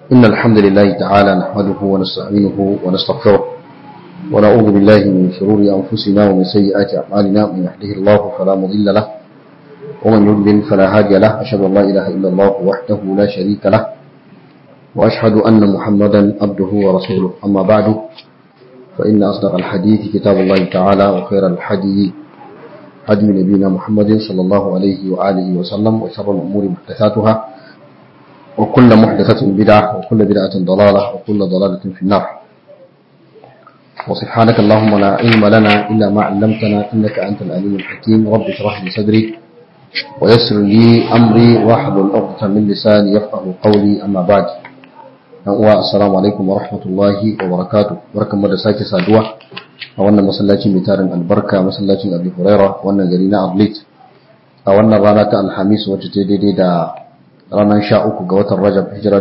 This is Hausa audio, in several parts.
إن الحمد لله تعالى نحمده ونستعينه ونستغفره ونعوذ بالله من شرور أنفسنا ومن سيئات أعمالنا من يهده الله فلا مضل له ومن يضلل فلا هادي له أشهد أن لا إله إلا الله وحده لا شريك له وأشهد أن محمدا عبده ورسوله أما بعد فإن أصدق الحديث كتاب الله تعالى وخير الحديث هدي نبينا محمد صلى الله عليه وآله وسلم وشر الأمور محدثاتها وكل محدثة بدعة وكل بدعة ضلالة وكل ضلالة في النار وسبحانك اللهم لا علم لنا إلا ما علمتنا إنك أنت العليم الحكيم رب اشرح لي صدري ويسر لي أمري واحلل عقدة من لساني يفقه قولي أما بعد السلام عليكم ورحمة الله وبركاته بركة مدساك سادوة a wannan masallaci mai tarin albarka masallacin abu huraira wannan gari na ablit a wannan rana ta alhamis wacce ta daidai da ranar sha uku ga watan rajab hijira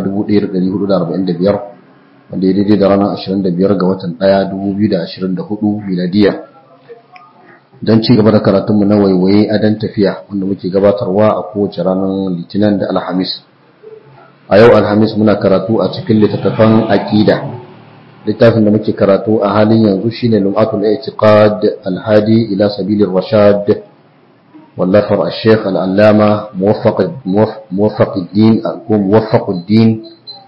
1445 wanda ya daidai da ranar 25 ga watan 1 2024 miladiya don ci gaba da karatunmu na waiwaye a dan tafiya wanda muke gabatarwa a kowace ranar litinin da alhamis a yau alhamis muna karatu a cikin littattafan aƙida littafin da muke karatu a halin yanzu shine lum'atul i'tiqad al-hadi ila sabilir rashad wallafar al-sheikh al-allama muwaffaquddin ko muwaffaquddin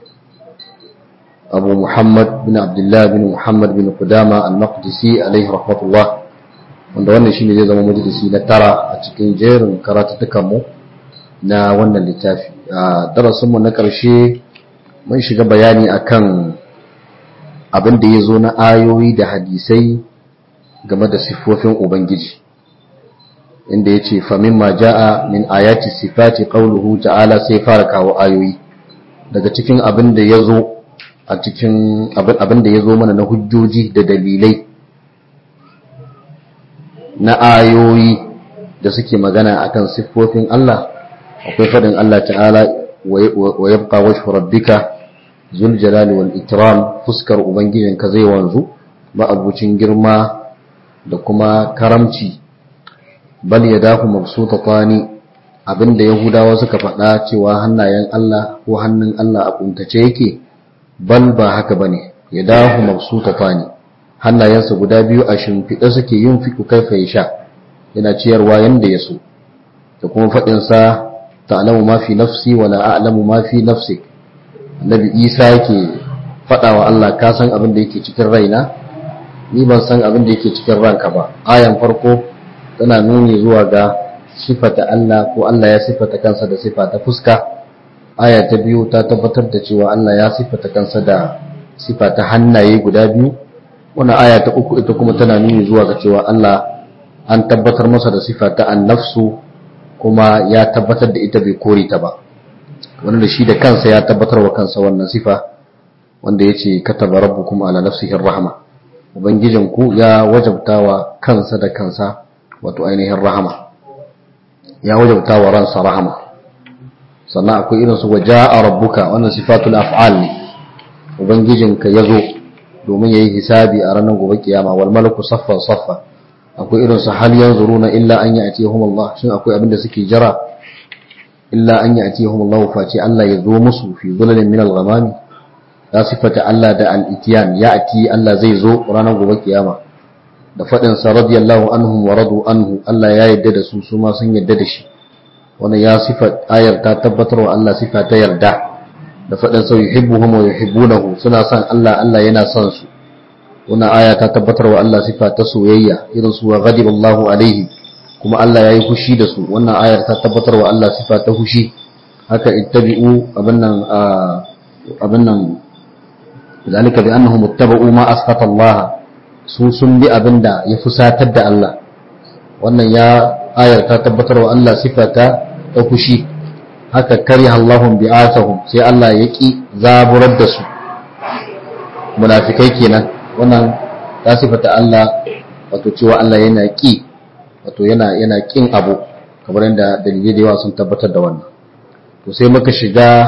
abu muhammad bin abdullah bin muhammad bin qudama al-maqdisi alayhi rahmatullah wanda wannan shine zai zama majalisi na tara a cikin jerin karatutukan mu na wannan littafi a darasin mu na karshe mun shiga bayani akan abin da ya zo na ayoyi da hadisai game da siffofin Ubangiji inda ya ce famin ma ja'a min ayati sifati ƙauluhu ta'ala sai fara kawo ayoyi daga cikin abin da ya zo a cikin abin da ya zo mana na hujjoji da dalilai na ayoyi da suke magana akan siffofin Allah akwai faɗin Allah ta'ala wa yabqa wajhu rabbika zul jalali wal ikram fuskar ubangijinka zai wanzu ma'abucin girma da kuma karamci bal yadahu mabsutatani abinda yahudawa suka faɗa cewa hannayen Allah ko hannun Allah a kuntace yake bal ba haka bane yadahu mabsutatani hannayensa guda biyu a shimfiɗe suke yin fiku kaifa ya sha yana ciyarwa yanda ya so da kuma faɗinsa ta'lamu ma fi nafsi wala a'lamu ma fi nafsik annabi isa yake faɗa wa Allah ka san abin da yake cikin raina ni ban san abin da yake cikin ranka ba ayan farko tana nuni zuwa ga sifata Allah ko Allah ya sifata kansa da sifata fuska aya ta biyu ta tabbatar da cewa Allah ya sifata kansa da sifata hannaye guda biyu wannan aya ta uku ita kuma tana nuni zuwa ga cewa Allah an tabbatar masa da sifata an-nafsu kuma ya tabbatar da ita bai kore ta ba wanda shi da kansa ya tabbatar wa kansa wannan sifa wanda ya ce kataba rabbukum ala nafsihi rahama ubangijinku ya wajabtawa kansa da kansa wato ainihin rahama ya wajabtawa ransa rahama sannan akwai irin su waja'a rabbuka wannan sifatul af'al ne ubangijinka ya zo domin yayi hisabi a ranar gobe kiyama wal malaku saffan saffa akwai irin su hal yanzuruna illa an ya'tihum Allah shin akwai abin da suke jira illa an ya'tihum Allah face Allah ya zo musu fi zulalin min al-ghamami ya sifata Allah da al-itiyan ya'ti Allah zai zo ranar gobe kiyama da fadin sa radiyallahu anhum wa radu anhu Allah ya yarda da su su ma sun yarda da shi wannan ya sifat ayar ta tabbatar wa Allah sifa ta yarda da fadin sa yuhibbuhum wa yuhibbunahu suna son Allah Allah yana son su wannan aya ta tabbatar wa Allah sifa ta soyayya irin su wa ghadiballahu alaihi kuma Allah ya yi fushi da su wannan ayar ta tabbatar wa Allah sifa ta fushi haka ittabi'u abin nan abin nan zalika bi annahum ittaba'u ma asqata Allah su sun bi abinda ya fusatar da Allah wannan ya ayar ta tabbatar wa Allah sifa ta ta fushi haka kariha Allahum bi'atahum sai Allah ya ki zaburar da su munafikai kenan wannan ta sifata Allah wato cewa Allah yana ki wato yana yana kin abu kamar yadda dalilai da yawa sun tabbatar da wannan to sai muka shiga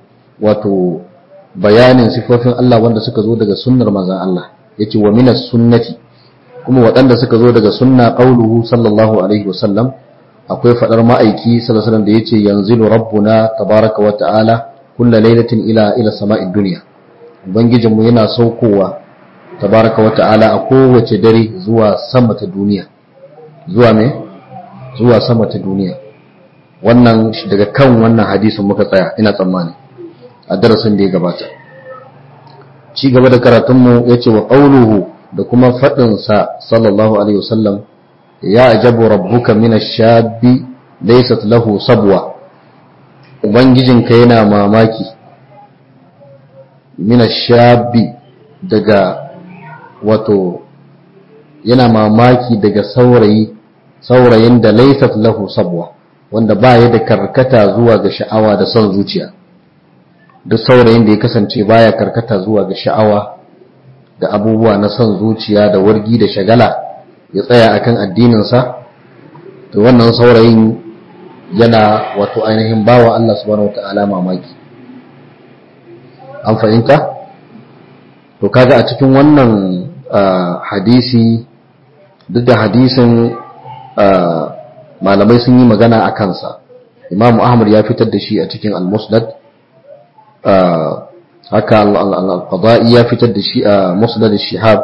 wato bayanin sifofin Allah wanda suka zo daga sunnar manzon Allah yace wa minas sunnati kuma waɗanda suka zo daga sunna qauluhu sallallahu alaihi wasallam akwai fadar ma'aiki sallallahu alaihi wasallam da yace yanzilu rabbuna tabaraka wa ta'ala kulla lailatin ila ila sama'id dunya ubangijinmu yana saukowa tabaraka wa ta'ala a kowace dare zuwa sama ta duniya zuwa me zuwa sama ta duniya wannan daga kan wannan hadisin muka tsaya ina tsammani a darasin da ya gabata ci gaba da karatunmu ya ce wa ƙauluhu da kuma faɗinsa sallallahu alaihi wasallam ya ajabu rabbuka mina shabi laysat lahu sabwa ubangijinka yana mamaki mina shabi daga wato yana mamaki daga saurayi saurayin da laysat lahu sabwa wanda ba ya da karkata zuwa ga sha'awa da son zuciya duk saurayin da ya kasance baya karkata zuwa ga sha'awa da abubuwa na son zuciya da wargi da shagala ya tsaya akan addininsa to wannan saurayin yana wato ainihin bawa Allah subhanahu wata'ala mamaki an fahimta to kaga a cikin wannan hadisi duk da hadisin malamai sun yi magana a kansa imamu ahmad ya fitar da shi a cikin al-musnad haka al-qada'i ya fitar da shi a musnad shihab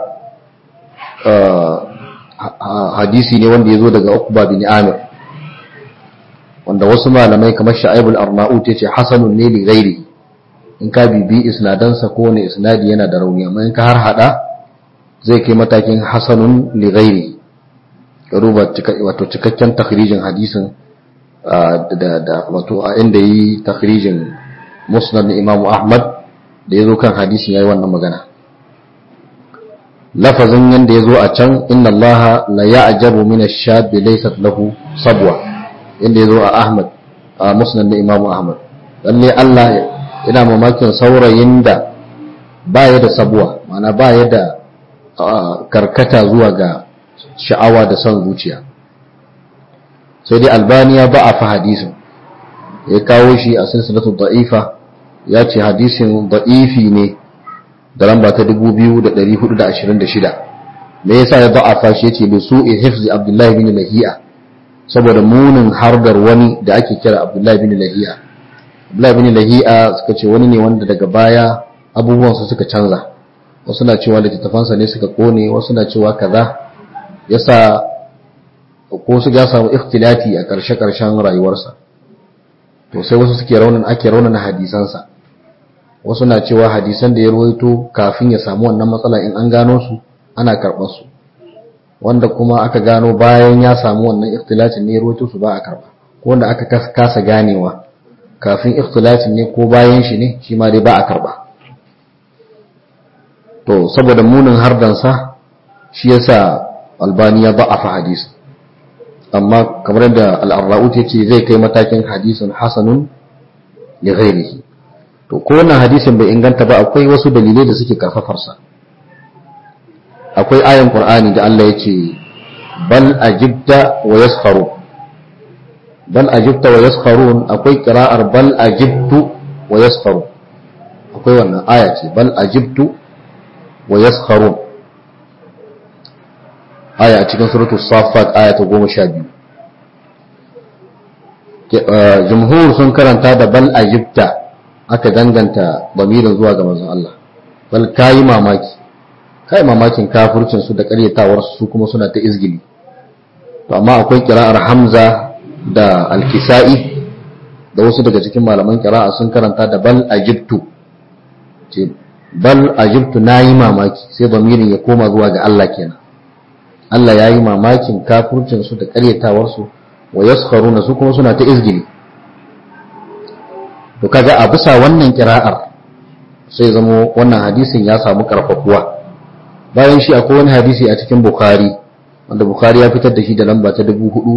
hadisi ne wanda ya zo daga Uqba bin Amir wanda wasu malamai kamar Sha'ibul Arnaut yace hasanun ne li ghairi in ka bibi isnadansa ko ne isnadi yana da rauni amma in ka har hada zai kai matakin hasanun li ghairi ruba wato cikakken takhrijin hadisin da da wato a inda yi takhrijin musnad na Imam Ahmad da yazo kan hadisin yayi wannan magana lafazin yanda yazo a can inna allaha la ya'jabu min ash-shabi laysat lahu sabwa yanda yazo a Ahmad a musnad na Imam Ahmad lalle Allah yana mamakin saurayin da baya da sabwa ma'ana baya da karkata zuwa ga sha'awa da son zuciya sai dai albaniya ba a fa hadisin ya kawo shi a silsilatu da'ifa ya ce hadisin da'ifi ne da lamba ta 2426 me yasa ya da'afa shi yace bi su'i hifzi abdullahi bin lahiya saboda munin hardar wani da ake kira abdullahi bin lahiya abdullahi bin lahiya suka ce wani ne wanda daga baya abubuwansa suka canza wasu na cewa littattafansa ne suka kone wasu na cewa kaza yasa ko su ya samu ikhtilati a ƙarshe-ƙarshen rayuwarsa to sai wasu suke raunin ake raunin hadisansa wasu na cewa hadisan da ya ruwaito kafin ya samu wannan matsala in an gano su ana karɓar su wanda kuma aka gano bayan ya samu wannan ikhtilacin ne ya ruwaito su ba a karɓa ko wanda aka kasa ganewa kafin ikhtilacin ne ko bayan shi ne shi ma dai ba a karɓa to saboda munin hardansa shi yasa albani ya ba'afa hadisi amma kamar yadda al'arra'ut ya ce zai kai matakin hadisin hasanun li ghairihi to ko wannan hadisin bai inganta ba akwai wasu dalilai da suke karfafarsa akwai ayan qur'ani da Allah ya ce bal ajibta wa yaskharu bal ajibta wa yaskharun akwai qira'ar bal ajibtu wa yaskharu akwai wannan aya ce bal ajibtu wa yaskharun aya a cikin suratul safat aya ta goma sha biyu jumhur sun karanta da bal ajibta aka danganta bamirin zuwa ga manzon Allah bal kayi mamaki kai mamakin kafircin su da karyatawar su kuma suna ta izgili to amma akwai kira'ar hamza da alkisa'i da wasu daga cikin malaman kira'a sun karanta da bal ajibtu ce bal ajibtu nayi mamaki sai bamirin ya koma zuwa ga Allah kenan Allah ya yi mamakin kafurcinsu da ƙaryatawarsu wa yaskharuna su kuma suna ta izgili to kaga a bisa wannan kira'ar sai zamo wannan hadisin ya samu karfafuwa bayan shi akwai wani hadisi a cikin bukhari wanda bukhari ya fitar da shi da lamba ta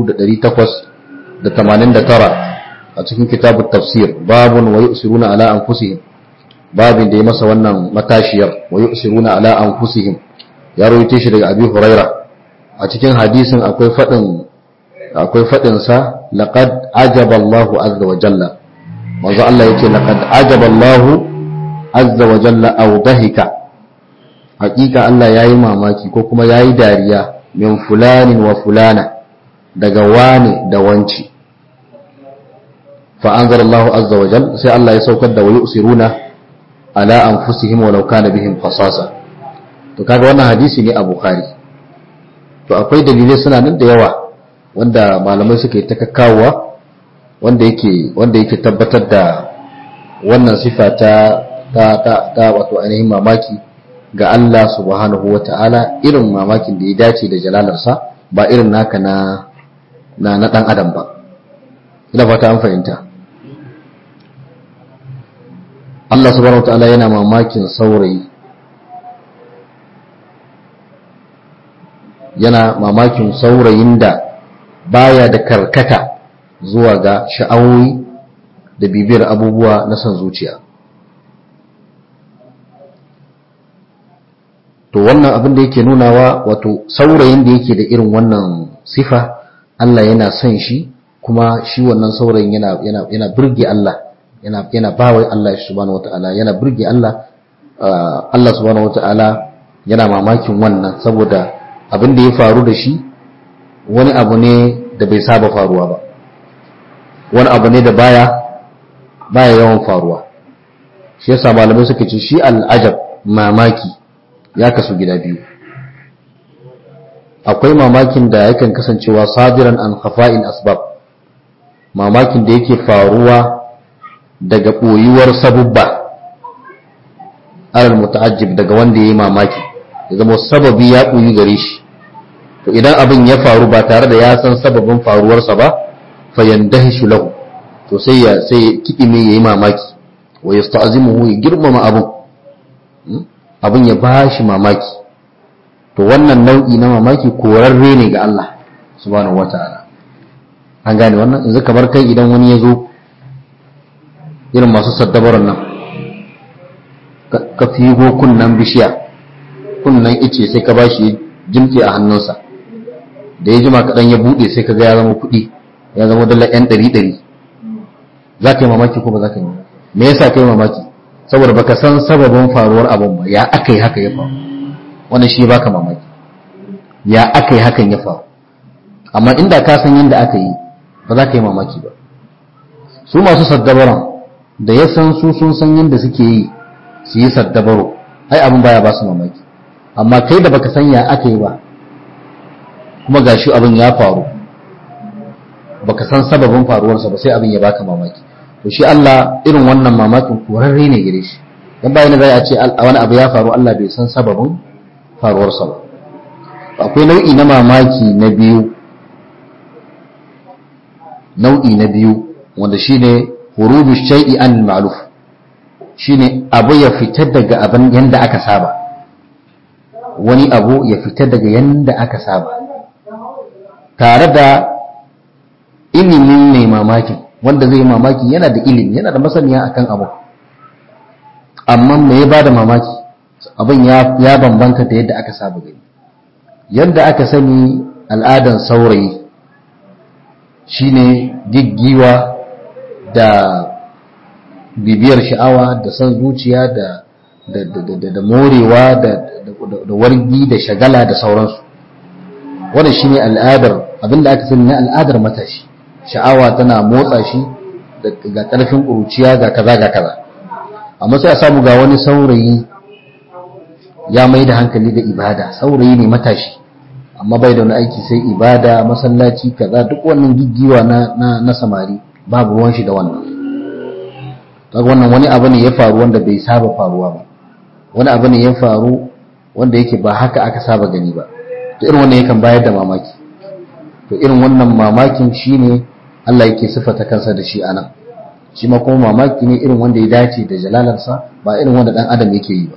4889 a cikin kitabut tafsir babun wa yusiruna ala anfusihim babin da ya masa wannan matashiyar wa yusiruna ala anfusihim ya rawaito shi daga abi hurairah a cikin hadisin akwai faɗin akwai faɗin sa laqad ajaba Allahu azza wa jalla manzo Allah yace laqad ajaba Allahu azza wa jalla aw dahika hakika Allah yayi mamaki ko kuma yayi dariya min fulanin wa fulana daga wani da wanci fa anzalallahu azza wa jal sai Allah ya saukar da wayu usiruna ala anfusihim walau kana bihim khasasa to kaga wannan hadisi ne a bukhari to akwai dalilai suna nan da yawa wanda malamai suka yi ta kakkawowa wanda yake wanda yake tabbatar da wannan sifa ta ta ta, ta wato ainihin mamaki ga Allah subhanahu wa ta'ala irin mamakin da ya dace da jalalarsa ba irin naka na na na dan adam ba ina fata an fahimta Allah subhanahu wa ta'ala yana mamakin saurayi yana mamakin saurayin da baya da karkata zuwa ga sha'awoyi da bibiyar abubuwa na son zuciya to wannan abin da yake nunawa wato saurayin da yake da irin wannan sifa Allah yana son shi kuma shi wannan saurayin yana yana yana burge Allah yana yana bawa Allah subhanahu wataala yana burge Allah Allah subhanahu wataala yana mamakin wannan saboda abin da ya faru da shi wani abu ne da bai saba faruwa ba wani abu ne da baya baya yawan faruwa shi yasa malamai suka ce shi al'ajab mamaki ya kasu gida biyu akwai mamakin da yakan kasancewa sadiran an khafa'il asbab mamakin da yake faruwa daga ɓoyuwar sabubba alal muta'ajjib daga wanda ya yi mamaki ya zama sababi ya ɓoyi gare shi to idan abin ya faru ba tare da ya san sababin faruwarsa ba fayandahishu lahu to sai ya sai ya kidime yayi mamaki wa yasta'zimuhu ya girmama abun abun ya bashi mamaki to wannan nau'i na mamaki korarre ne ga Allah subhanahu wata'ala an gane wannan yanzu kamar kai idan wani ya zo irin masu saddabaran nan ka figo kunnan bishiya kunnan ice sai ka bashi jimke a hannunsa da ya jima kaɗan ya buɗe sai ka ga ya zama kuɗi ya zama dala yan ɗari ɗari za ka yi mamaki ko ba za ka yi me yasa ka yi mamaki saboda baka san sababin faruwar abin ba ya aka yi haka ya faru wannan shi baka mamaki ya aka yi hakan ya faru amma inda ka san yadda aka yi ba za ka yi mamaki ba su masu saddabaran da ya san su sun san yadda suke yi su yi saddabaro ai abin baya ba su mamaki amma kai da baka san ya aka yi ba kuma gashi abin ya faru baka san sababin faruwarsa ba sai abin ya baka mamaki to shi Allah irin wannan mamakin korarre ne gare shi dan bayan zai a ce wani abu ya faru Allah bai san sababin faruwarsa ba akwai nau'i na mamaki na biyu nau'i na biyu wanda shine hurubu shay'i an ma'luf shine abu ya fita daga abin yanda aka saba wani abu ya fita daga yanda aka saba tare da ilimin mai mamakin wanda zai mamaki yana da ilimi yana da masaniya akan abu amma me ya bada mamaki abin ya bambanta da yadda aka saba gani yadda aka sani al'adan saurayi shine giggiwa da bibiyar sha'awa da son zuciya da da morewa da wargi da shagala da sauransu wannan shine al'adar abinda aka sani na al'adar matashi sha'awa tana motsa shi ga ƙarfin ƙuruciya ga kaza ga kaza amma sai a samu ga wani saurayi ya mai da hankali da ibada saurayi ne matashi amma bai da wani aiki sai ibada masallaci kaza duk wannan giggiwa na, na, na samari babu ruwan shi da wannan kaga wannan wani abu ne ya faru wanda bai saba faruwa ba wani abu ne ya faru wanda yake ba haka aka saba gani ba to irin wannan yakan bayar da mamaki to irin wannan mamakin shine Allah yake sifata kansa da shi anan shi ma kuma mamaki ne irin wanda ya dace da jalalarsa ba irin wanda dan adam yake yi ba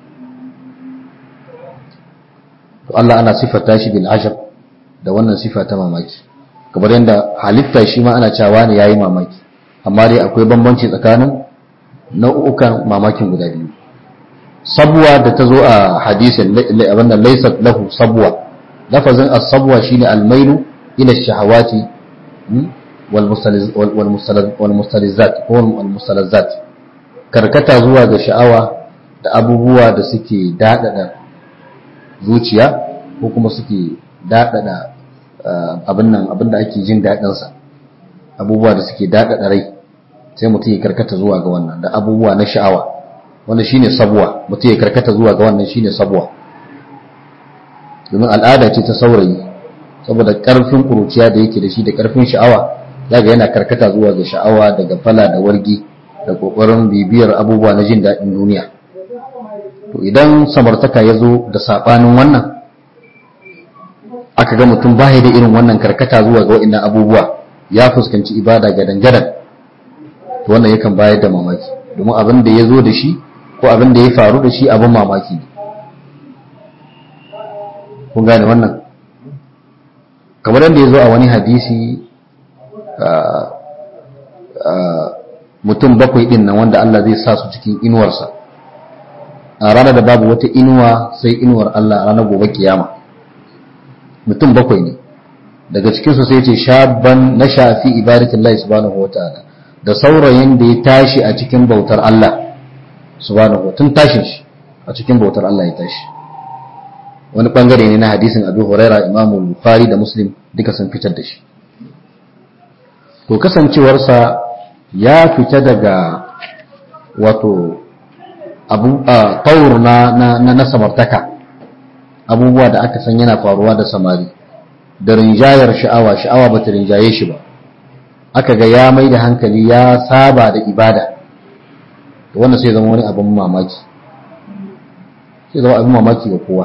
to Allah ana sifata shi bil ajab da wannan sifa ta mamaki kamar yadda halitta shi ma ana cewa ne yayi mamaki amma dai akwai bambanci tsakanin nau'ukan mamakin guda biyu sabwa da ta zo a hadisin abin da laysat lahu sabwa lafazin as-sabwa shine al-mailu ila shahawati wal mustalizat ko wal mustalazzat karkata zuwa ga sha'awa da abubuwa da suke dadada zuciya ko kuma suke daɗaɗa abin nan abin da ake jin daɗinsa abubuwa da suke daɗaɗa rai sai mutum ya karkata zuwa ga wannan da abubuwa na sha'awa wanda shine sabuwa mutum ya karkata zuwa ga wannan shine sabuwa domin al'ada ce ta saurayi saboda karfin kuruciya da yake da shi da karfin sha'awa zaga yana karkata zuwa ga sha'awa daga fala da wargi da kokarin bibiyar abubuwa na jin daɗin duniya to idan samartaka ya zo da saɓanin wannan aka ga mutum baya da irin wannan karkata zuwa ga wa'annan abubuwa ya fuskanci ibada gadan-gadan to wannan yakan bayar da mamaki domin abin da ya zo da shi ko abin da ya faru da shi abin mamaki ne kun gane wannan kamar yadda ya zo a wani hadisi mutum bakwai din nan wanda Allah zai sa su cikin inuwarsa a ranar da babu wata inuwa sai inuwar Allah a ranar gobe kiyama mutum bakwai ne daga cikinsu sai ce shabban na shafi ibadatullahi subhanahu wa ta'ala da saurayin da ya tashi a cikin bautar Allah subhanahu tun tashin shi a cikin bautar Allah ya tashi wani bangare ne na hadisin Abu Huraira Imam Bukhari da Muslim duka sun fitar da shi to kasancewarsa ya fita daga wato abu taur na na na samartaka abubuwa da aka san yana faruwa da samari da rinjayar sha'awa sha'awa bata rinjaye shi ba aka ga ya mai da hankali ya saba da ibada wannan sai zama wani abin mamaki sai zama abin mamaki ga kowa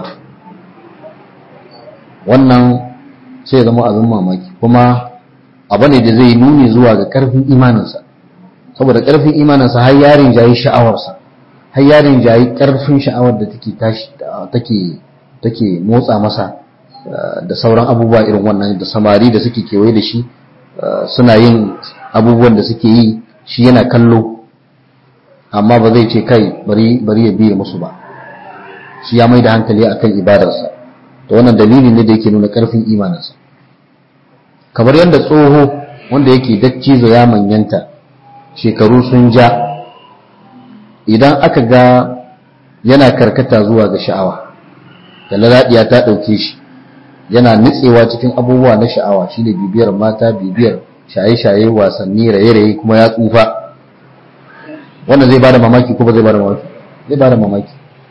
wannan sai zama abin mamaki kuma abu ne da zai nuni zuwa ga karfin imaninsa saboda karfin imaninsa har yarin jayi sha'awarsa har yarin jayi karfin sha'awar da take tashi take take motsa masa da sauran abubuwa irin wannan da samari da suke kewaye da shi suna yin abubuwan da suke yi shi yana kallo amma ba zai ce kai bari ya biye musu ba shi ya mai da hankali akan ibadarsa to wannan dalili ne da yake nuna karfin imaninsa kamar yadda tsoho wanda yake daccizo ya manyanta shekaru sun ja idan aka ga yana karkata zuwa ga sha'awa da lalaɗiya ta ɗauke shi yana nitsewa cikin abubuwa na sha'awa shine bibiyar mata bibiyar shaye-shaye wasanni raye-raye kuma ya tsufa wannan zai bada mamaki ko ba zai bada mamaki zai bada mamaki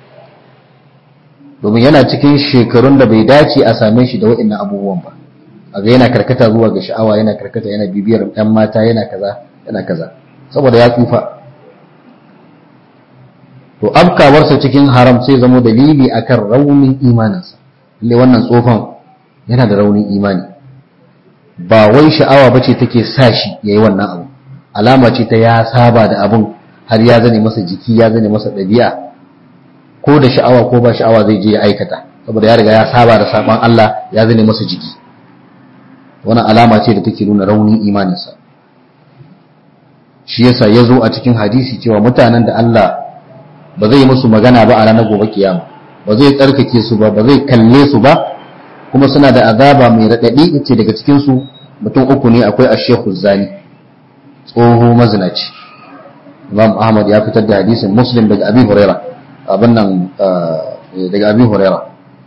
domin yana cikin shekarun da bai dace a same shi da waɗannan abubuwan ba a ga yana karkata zuwa ga sha'awa yana karkata yana bibiyar ɗan mata yana kaza yana kaza saboda ya tsufa to afkawarsa cikin haram sai zama dalili akan raunin imaninsa lalle wannan tsofan yana da raunin imani ba wai sha'awa bace take sa shi yayi wannan abu alama ce ta ya saba da abun har ya zane masa jiki ya zane masa ɗabi'a ko da sha'awa ko ba sha'awa zai je ya aikata saboda ya riga ya saba da saban Allah ya zane masa jiki wannan alama ce da take nuna raunin imaninsa shi yasa ya zo a cikin hadisi cewa mutanen da Allah ba zai musu magana ba a ranar gobe kiyama ba zai tsarkake su ba ba zai kalle su ba kuma suna da azaba mai raɗaɗi ce daga cikin su mutum uku ne akwai ashekhu zani tsoho mazinaci imam ahmad ya fitar da hadisin muslim daga abi huraira abin nan daga abi huraira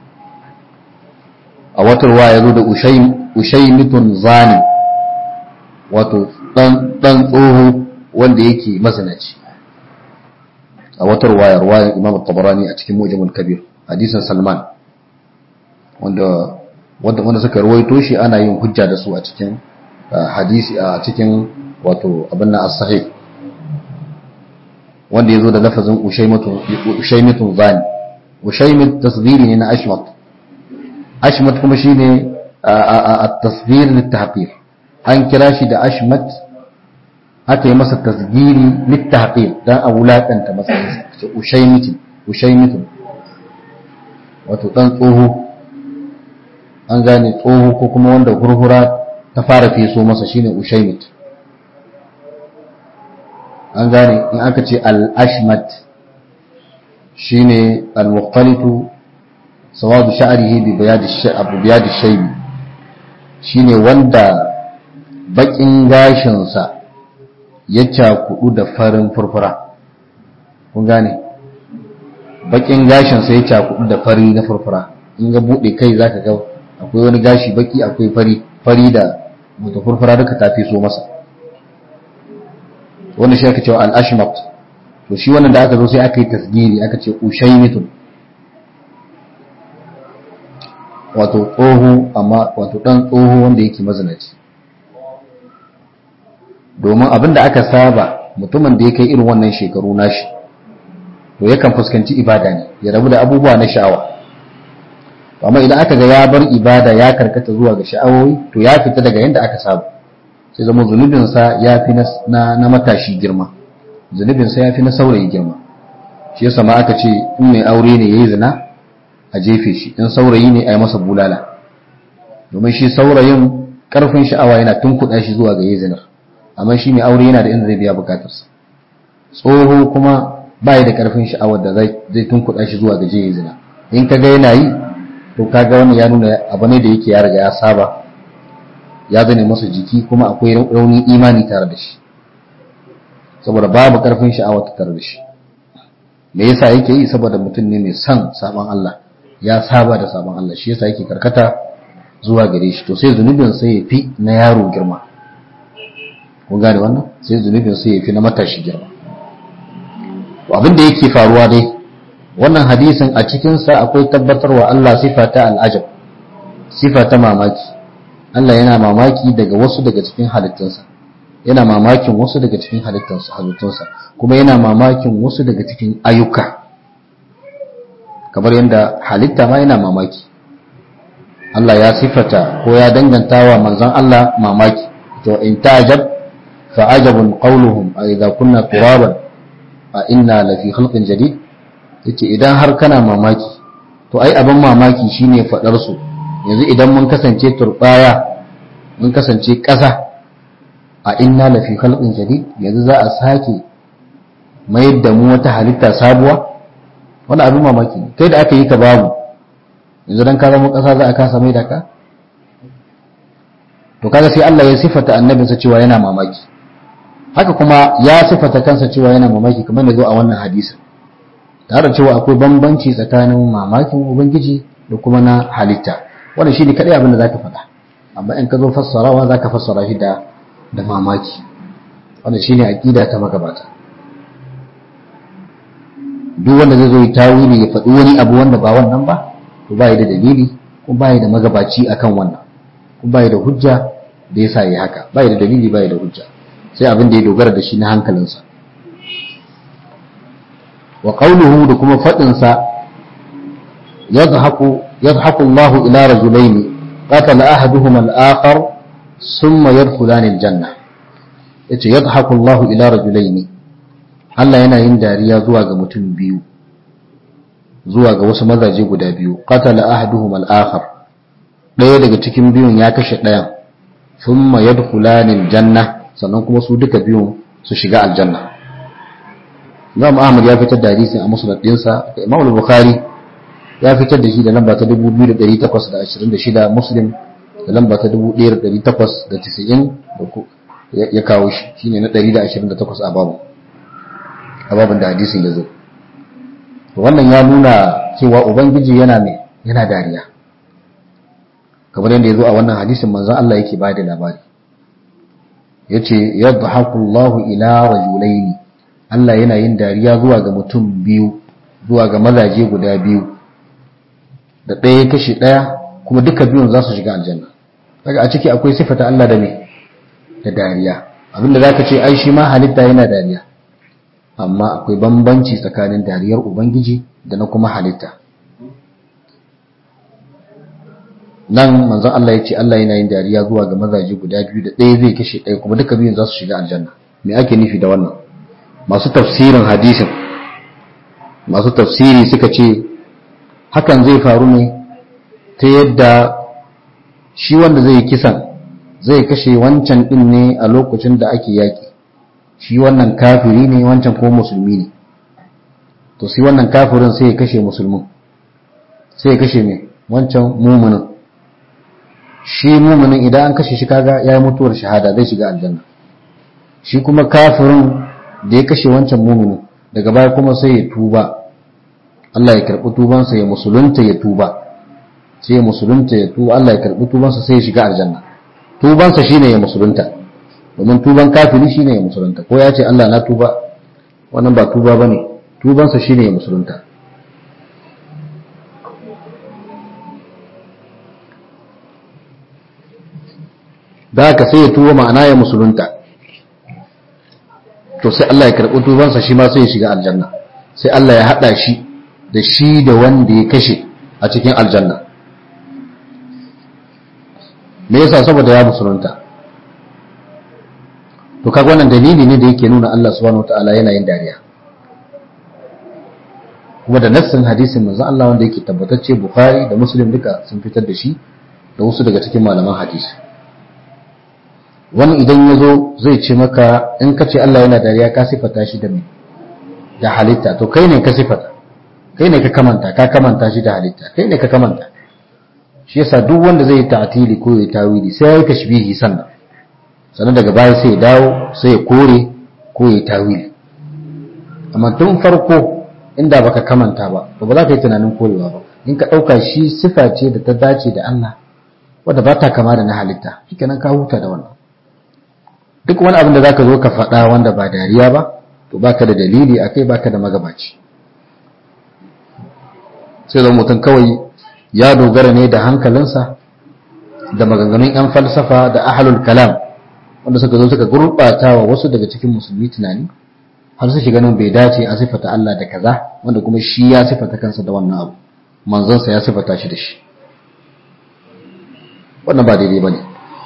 a wata ruwa ya zo da ushaimitun zani wato dan tsoho wanda yake mazinaci a wata ruwaya ruwayar imam tabarani a cikin mujamul kabir hadisin salman wanda wanda wanda suka ruwaito shi ana yin hujja da su a cikin hadisi a cikin wato abin nan as-sahih wanda yazo da lafazin ushaymatun ushaymatun zani ushaymit tasghiri ne na ashmat ashmat kuma shine at-tasghir lit-tahqir an kira shi da ashmat aka yi masa tasgiri littafir don a wulaƙanta matsayinsa ce ushaimitin ushaimitin wato ɗan tsoho an gane tsoho ko kuma wanda hurhura ta fara feso masa shine ushaimit an gane in aka ce al-ashmat shine al-muqtalitu sawadu sha'rihi bi biyadi shaybi shine wanda bakin gashinsa ya cakudu da farin furfura kun gane bakin gashinsa ya cakudu da fari na furfura in ga bude kai zaka ga akwai wani gashi baki akwai fari fari da mutu furfura duka ta fi so masa wannan shi aka cewa al-ashmat to shi wannan da aka zo sai aka yi tasgiri aka ce ushaymitun wato tsoho amma wato dan tsoho wanda yake mazinaci domin abin da aka saba mutumin da ya kai irin wannan shekaru nashi to yakan fuskanci ibada ne ya rabu da abubuwa na sha'awa amma idan aka ga ya bar ibada ya karkata zuwa ga sha'awoyi to ya fita daga yadda aka saba sai zama zunubinsa ya fi na, na matashi girma zunubinsa ya fi na saurayi girma shi yasa ma aka ce in mai aure ne yayi zina a jefe shi in saurayi ne a yi masa bulala domin shi saurayin karfin sha'awa yana tunkuɗa shi zuwa ga yayi zinar amma shi mai aure yana da inda zai biya bukatarsa tsoho kuma ba da karfin sha'awar da zai tunkuɗa shi zuwa ga yayi zina in ka ga yana yi to kaga wannan ya nuna abu ne da yake ya riga ya saba ya zane masa jiki kuma akwai raunin imani tare da shi saboda babu karfin sha'awa ta tare da shi me yasa yake yi saboda mutum ne mai son sabon Allah ya saba da sabon Allah shi yasa yake karkata zuwa gare shi to sai zunubin sai ya fi na yaro girma kun gane wannan sai zunubin sai ya fi na matashi girma to abin da yake faruwa dai wannan hadisin a cikinsa akwai tabbatarwa Allah sifa ta al'ajab sifa ta mamaki Allah yana mamaki daga wasu daga cikin halittunsa yana mamakin wasu daga cikin halittunsa halittunsa kuma yana mamakin wasu daga cikin ayyuka kamar yadda halitta ma yana mamaki Allah ya sifata ko ya danganta wa manzon Allah mamaki to in ta'jab fa ajabun qawluhum a idza kunna turaban a inna lafi khalqin jadid yace idan har kana mamaki to ai abin mamaki shine fadar su yanzu idan mun kasance turbaya mun kasance ƙasa a inna lafi khalqin jadid yanzu za a sake mayar da mu wata halitta sabuwa wani abin mamaki ne kai da aka yi ka babu yanzu dan ka zama ƙasa za a kasa mai da ka to kaga sai Allah ya sifata annabinsa cewa yana mamaki haka kuma ya sifata kansa cewa yana mamaki kamar da zo a wannan hadisin tare da cewa akwai bambanci tsakanin mamakin ubangiji da kuma na halitta wannan shine kadai abin da zaka faɗa amma in ka zo fassarawa zaka fassara shi da da mamaki wannan shine aqida ta magabata duk wanda zai zo yi tawili ya faɗi wani abu wanda ba wannan ba to bai da dalili ko bai da magabaci akan wannan ko bai da hujja da yasa yi haka bai da dalili bai da hujja sai abin da ya dogara da shi na hankalinsa wa qawluhu da kuma fadin sa yadhaku yadhaku Allah ila rajulain qatala ahaduhuma al-akhar thumma yadkhulan al-janna yace yadhaku Allah ila rajulain Allah yana yin dariya zuwa ga mutum biyu zuwa ga wasu mazaje guda biyu qatala ahaduhuma al-akhar daya daga cikin biyun ya kashe dayan thumma yadkhulan al-janna sannan kuma su duka biyun su shiga aljanna Imam Ahmad ya fitar da hadisin a musnad dinsa da Imam Bukhari ya fitar da shi da lamba ta 2826 Muslim da lamba ta 1890 ya kawo shi shine na 128 a babu a babun da hadisin ya zo wannan ya nuna cewa ubangiji yana ne yana dariya kamar yadda ya zo a wannan hadisin manzon Allah yake ba da labari yace yadhaku Allahu ila rajulaini Allah yana yin dariya zuwa ga mutum biyu zuwa ga mazaje guda biyu da ɗaya kashi ɗaya kuma duka biyun za su shiga aljanna daga a ciki akwai sifata Allah da me da dariya abinda zaka ce ai shi ma halitta yana dariya amma akwai bambanci tsakanin dariyar ubangiji da na kuma halitta nan manzon Allah ya ce Allah yana yin dariya zuwa ga mazaje guda biyu da ɗaya zai kashe ɗaya kuma duka biyun za su shiga aljanna me ake nufi da wannan masu tafsirin hadisin masu tafsiri suka ce hakan zai faru ne ta yadda shi wanda zai kisan zai kashe wancan ɗin ne a lokacin da ake yaƙi shi wannan kafiri ne wancan ko musulmi ne to sai wannan kafirin sai ya kashe musulmin sai ya kashe mai wancan muminin shi muminin idan an kashe shi kaga ya yi mutuwar shahada zai shiga aljanna shi kuma kafirin da ya kashe wancan muminin daga baya kuma sai ya tuba Allah ya karɓi tubansa ya musulunta ya tuba sai ya musulunta ya tuba Allah ya karɓi tubansa sai ya shiga aljanna tubansa shine ya musulunta domin tuban kafiri shine ya musulunta ko ya ce Allah na tuba wannan ba tuba bane tubansa shine ya musulunta da haka sai ya tuba ma'ana ya musulunta to sai Allah ya karɓi tubansa shi ma sai ya shiga aljanna sai Allah ya haɗa shi da shi da wanda ya kashe a cikin aljanna me yasa saboda ya musulunta to kaga wannan dalili ne da yake nuna Allah subhanahu wataala yana yin dariya kuma da nassin hadisin manzo Allah wanda yake tabbatacce Bukhari da Muslim duka sun fitar da shi da wasu daga cikin malaman hadisi wani idan ya zo zai ce maka in ka ce Allah yana dariya ka sifata shi da me da halitta to kai ne ka sifata kai ne ka kamanta ka kamanta shi da halitta kai ne ka kamanta shi yasa duk wanda zai yi ta'tili ko ya tawili sai ya yi tashbihi sannan sannan daga baya sai ya dawo sai ya kore ko ya tawili amma tun farko inda baka kamanta ba to ba za ka yi tunanin korewa ba in ka ɗauka shi sifa ce da ta dace da Allah wadda ba ta kama da na halitta shikenan ka huta da wannan duk wani abin da zaka zo ka faɗa wanda ba dariya ba to baka da dalili akai baka da magabaci sai zama mutum kawai ya dogara ne da hankalinsa da maganganun 'yan falsafa da ahalul kalam wanda suka zo suka gurɓata wa wasu daga cikin musulmi tunani har su shiga nan bai dace a sifata Allah da kaza wanda kuma shi ya sifata kansa da wannan abu manzonsa ya sifata shi da shi wannan ba daidai bane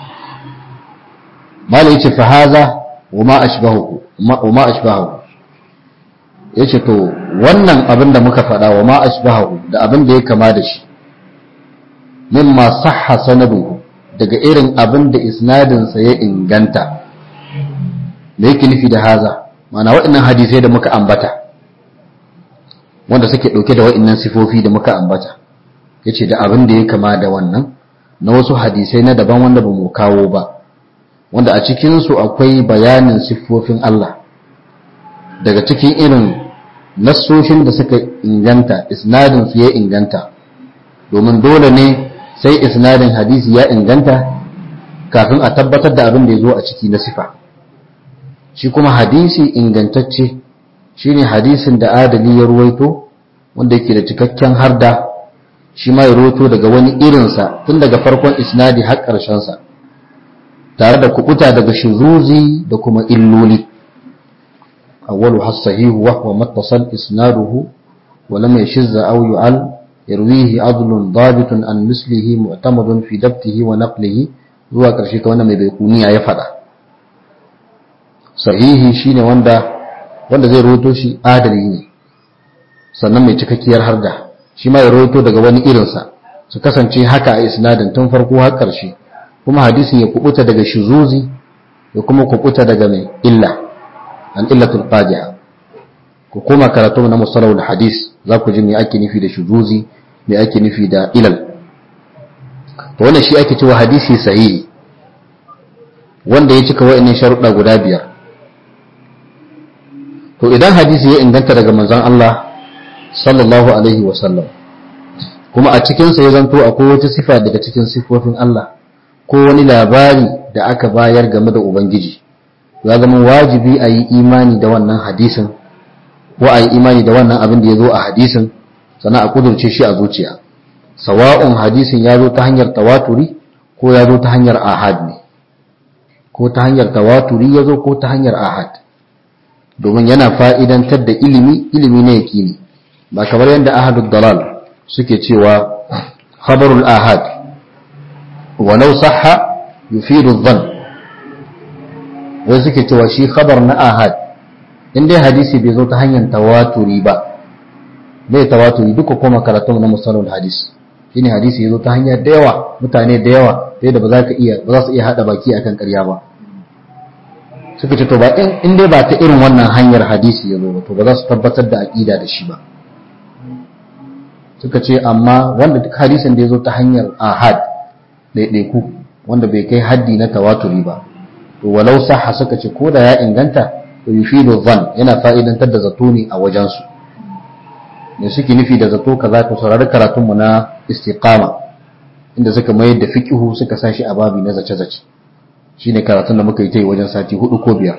mala yace fa haza wa ma ashbahu wa ma ashbahu yace to wannan abin da muka faɗa wa ma ashbahu da abin da ya kama da shi mimma sahha sanaduhu daga irin abin da isnadinsa ya inganta me yake nufi da haza mana waɗannan hadisai da muka ambata wanda suke ɗauke da waɗannan sifofi da muka ambata yace da abin da ya kama da wannan na wasu hadisai na daban wanda ba mu kawo ba wanda a cikinsu akwai bayanin siffofin Allah daga cikin irin nassoshin da suka inganta isnadinsu ya inganta domin dole ne sai isnadin hadisi ya inganta kafin a tabbatar da abin da ya zo a ciki na sifa shi kuma hadisi ingantacce shine hadisin da adali ya ruwaito wanda yake da cikakken harda shi ma ya ruwaito daga wani irinsa tun daga farkon isnadi har ƙarshensa tare da kubuta daga shizuzi da kuma illoli awwalu has-sahihu wa huwa mattasal isnaduhu wa lam yashizza aw yu'al yarwihi adlun dabitun an mislihi mu'tamadun fi dabtihi wa naqlihi zuwa ƙarshe ta wanda mai baikuniya ya faɗa sahihi shine wanda wanda zai rawaito shi adali ne sannan mai cikakkiyar harda shi ma ya rawaito daga wani irinsa su kasance haka a isnadin tun farko har ƙarshe kuma hadisin ya kubuta daga shuzuzi ya kuma kubuta daga mai illa an illatul qadiha ku koma karatu na musalawul hadis za ku ji me ake nufi da shuzuzi me ake nufi da ilal to wannan shi ake cewa hadisi sahihi wanda ya cika wa'annan sharuɗa guda biyar to idan hadisi ya inganta daga manzon Allah sallallahu alaihi wa sallam kuma a cikinsa ya zanto akwai wata sifa daga cikin sifofin Allah ko wani labari da aka bayar game da Ubangiji ya zama wajibi a yi imani da wannan hadisin ko a yi imani da wannan abin da ya zo a hadisin sannan a kudurce shi a zuciya sawa'un hadisin ya zo ta hanyar tawaturi ko ya zo ta hanyar ahad ne ko ta hanyar tawaturi ya zo ko ta hanyar ahad domin yana fa'idantar da ilimi ilimi na yaƙini ba kamar yadda ahadud dalal suke cewa khabarul ahad walau sahha yufidu dhann wai suke cewa shi khabar na ahad in dai hadisi bai zo ta hanyar tawaturi ba bai tawaturi duka kuma karatun na musalul hadis shine hadisi ya zo ta hanyar da yawa mutane da yawa sai da ba za ka iya ba za su iya hada baki akan ƙarya ba suka ce to ba in dai ba ta irin wannan hanyar hadisi ya zo ba to ba za su tabbatar da aqida da shi ba suka ce amma wanda duk hadisin da ya zo ta hanyar ahad ɗaiɗaiku wanda bai kai haddi na tawaturi ba to walau sahha suka ce ko da ya inganta to yufidu dhann yana fa'idantar da zato ne a wajensu ne suke nufi da zato kaza to saurari karatun mu na istiqama inda suka mayar da fiqhu suka sashi a babi na zace zace shine karatun da muka yi ta yi wajen sati hudu ko biyar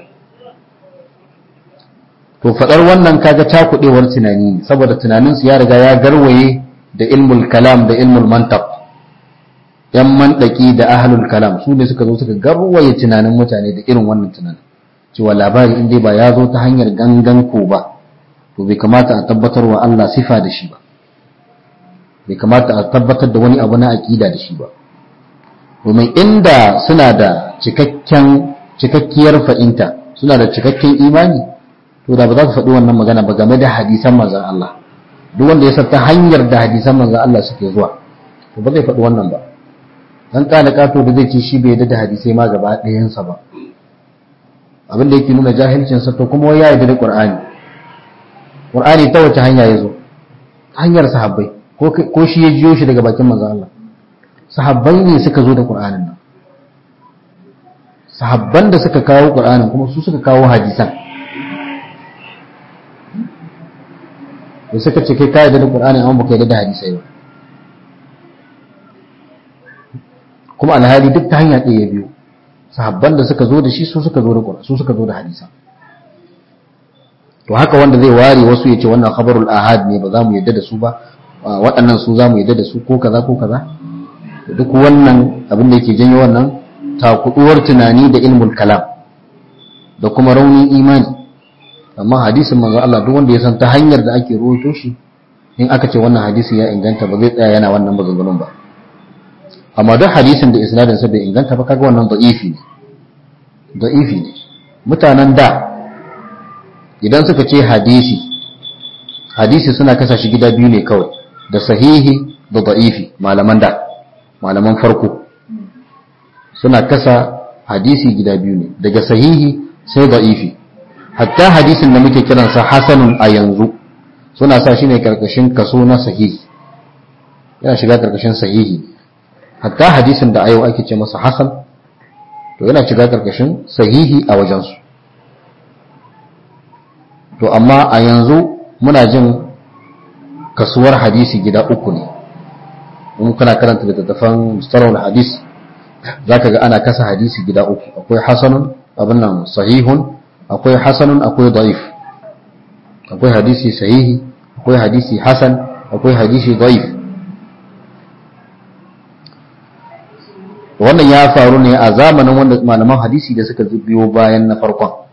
to faɗar wannan kaga cakuɗewar tunani ne saboda tunaninsu ya riga ya garwaye da ilmul kalam da ilmul mantaq yan mantaki da ahlul kalam su ne suka zo suka garwaye tunanin mutane da irin wannan tunanin cewa labari in dai ba ya zo ta hanyar gangan ko ba to bai kamata a tabbatar wa Allah sifa da shi ba bai kamata a tabbatar da wani abu na aqida da shi ba domin inda suna da cikakken cikakkiyar fa'inta suna da cikakken imani to da ba za su faɗi wannan magana ba game da hadisan manzon Allah duk wanda ya san ta hanyar da hadisan manzon Allah suke zuwa to ba zai faɗi wannan ba dan kana kato da zai ce shi bai yarda da hadisai ma gaba ɗayansa ba abin da yake nuna jahilcin sa to kuma ya yarda da Qur'ani Qur'ani ta wace hanya ya zo hanyar sahabbai ko ko shi ya jiyo shi daga bakin manzon Allah sahabbai ne suka zo da Qur'anin nan sahabban da suka kawo Qur'anin kuma su suka kawo hadisan da suka ce kai kayan da Qur'ani amma baka yarda da hadisai ba kuma alhali duk ta hanya ɗaya biyu sahabban da suka zo da shi su suka zo da Qur'ani su suka zo da hadisan to haka wanda zai ware wasu ya ce wannan khabarul ahad ne ba za mu yarda da su ba waɗannan su za mu yarda da su ko kaza ko kaza duk wannan abin da yake janyo wannan takuduwar tunani da ilmul kalam da kuma raunin imani amma hadisin manzo Allah duk wanda ya san ta hanyar da ake rawaito shi in aka ce wannan hadisi ya inganta ba zai tsaya yana wannan maganganun ba amma duk hadisin da isnadin sa bai inganta ba kaga wannan da'ifi ne da'ifi ne mutanen da idan suka ce hadisi hadisi suna kasa shi gida biyu ne kawai da sahihi da da'ifi malaman da malaman farko suna kasa hadisi gida biyu ne daga sahihi sai da'ifi hatta hadisin da muke kiransa hasanun a yanzu suna sa shi ne karkashin kaso na sahihi yana shiga karkashin sahihi hatta hadisin da a yau ake ce masa hasan to yana shiga karkashin sahihi a wajensu to amma a yanzu muna jin kasuwar hadisi gida uku ne in kana karanta littattafan mustalahul hadis zaka ga ana kasa hadisi gida uku akwai hasanun abin nan sahihun akwai hasanun akwai da'if akwai hadisi sahihi akwai hadisi hasan akwai hadisi da'if wannan ya faru ne a zamanin wanda malaman hadisi da suka biyo bayan na farkon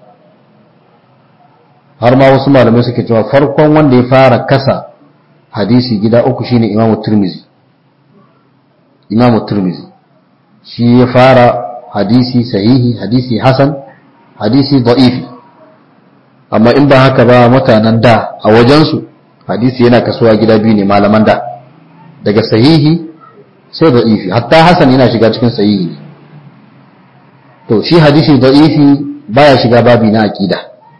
har ma wasu malamai suke cewa farkon wanda ya fara kasa hadisi gida uku shine imamu turmizi imamu turmizi shi ya fara hadisi sahihi hadisi hasan hadisi da'ifi amma in ba haka ba mutanen da a wajensu hadisi yana kasuwa gida biyu ne malaman da daga sahihi sai da'ifi hatta hasan yana shiga cikin sahihi ne to shi hadisi da'ifi baya shiga babi na aqida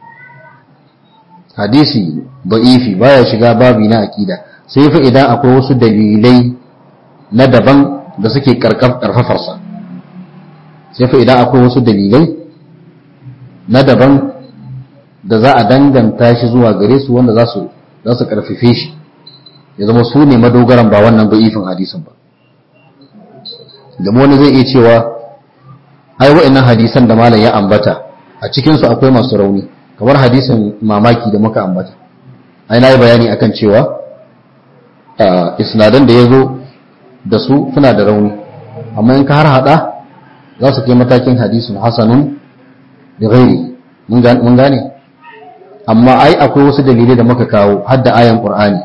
hadisi da'ifi baya shiga babi na aqida sai fa idan akwai wasu dalilai na daban da suke karfafarsa sai fa idan akwai wasu dalilai na daban da za a danganta shi zuwa gare su wanda za su za su karfafe shi ya zama su ne madogaran ba wannan da'ifin hadisin ba da wani zai iya cewa ai wa'annan hadisan da malam ya ambata a cikin su akwai masu rauni kamar hadisin mamaki da muka ambata ai na yi bayani akan cewa isnadan da ya zo da su suna da rauni amma in ka har hada za su kai matakin hadisun hasanun da gairi mun gane amma ai akwai wasu dalilai da muka kawo hadda ayan qur'ani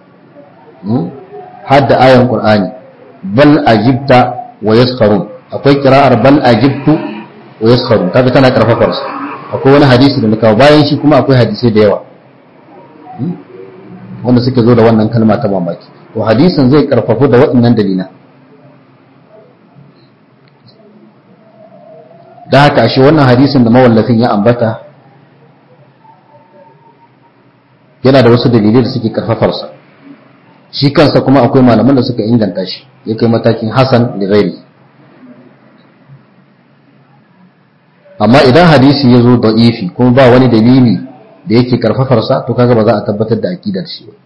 hadda ayan qur'ani bal ajibta wa yaskharun akwai kira'ar bal ajibtu wa yaskharun kaga tana karfafar su akwai wani hadisi da muka kawo bayan shi kuma akwai hadisai da yawa wanda suke zo da wannan kalma ta mamaki to hadisin zai karfafu da waɗannan dalilan da haka ashe wannan hadisin da mawallafin ya ambata yana da wasu dalilai da suke karfafarsa shi kansa kuma akwai malaman da suka inganta shi ya kai matakin hasan da gairi amma idan hadisi ya zo da'ifi kuma ba wani dalili da yake karfafarsa to kaga ba za a tabbatar da akidar shi ba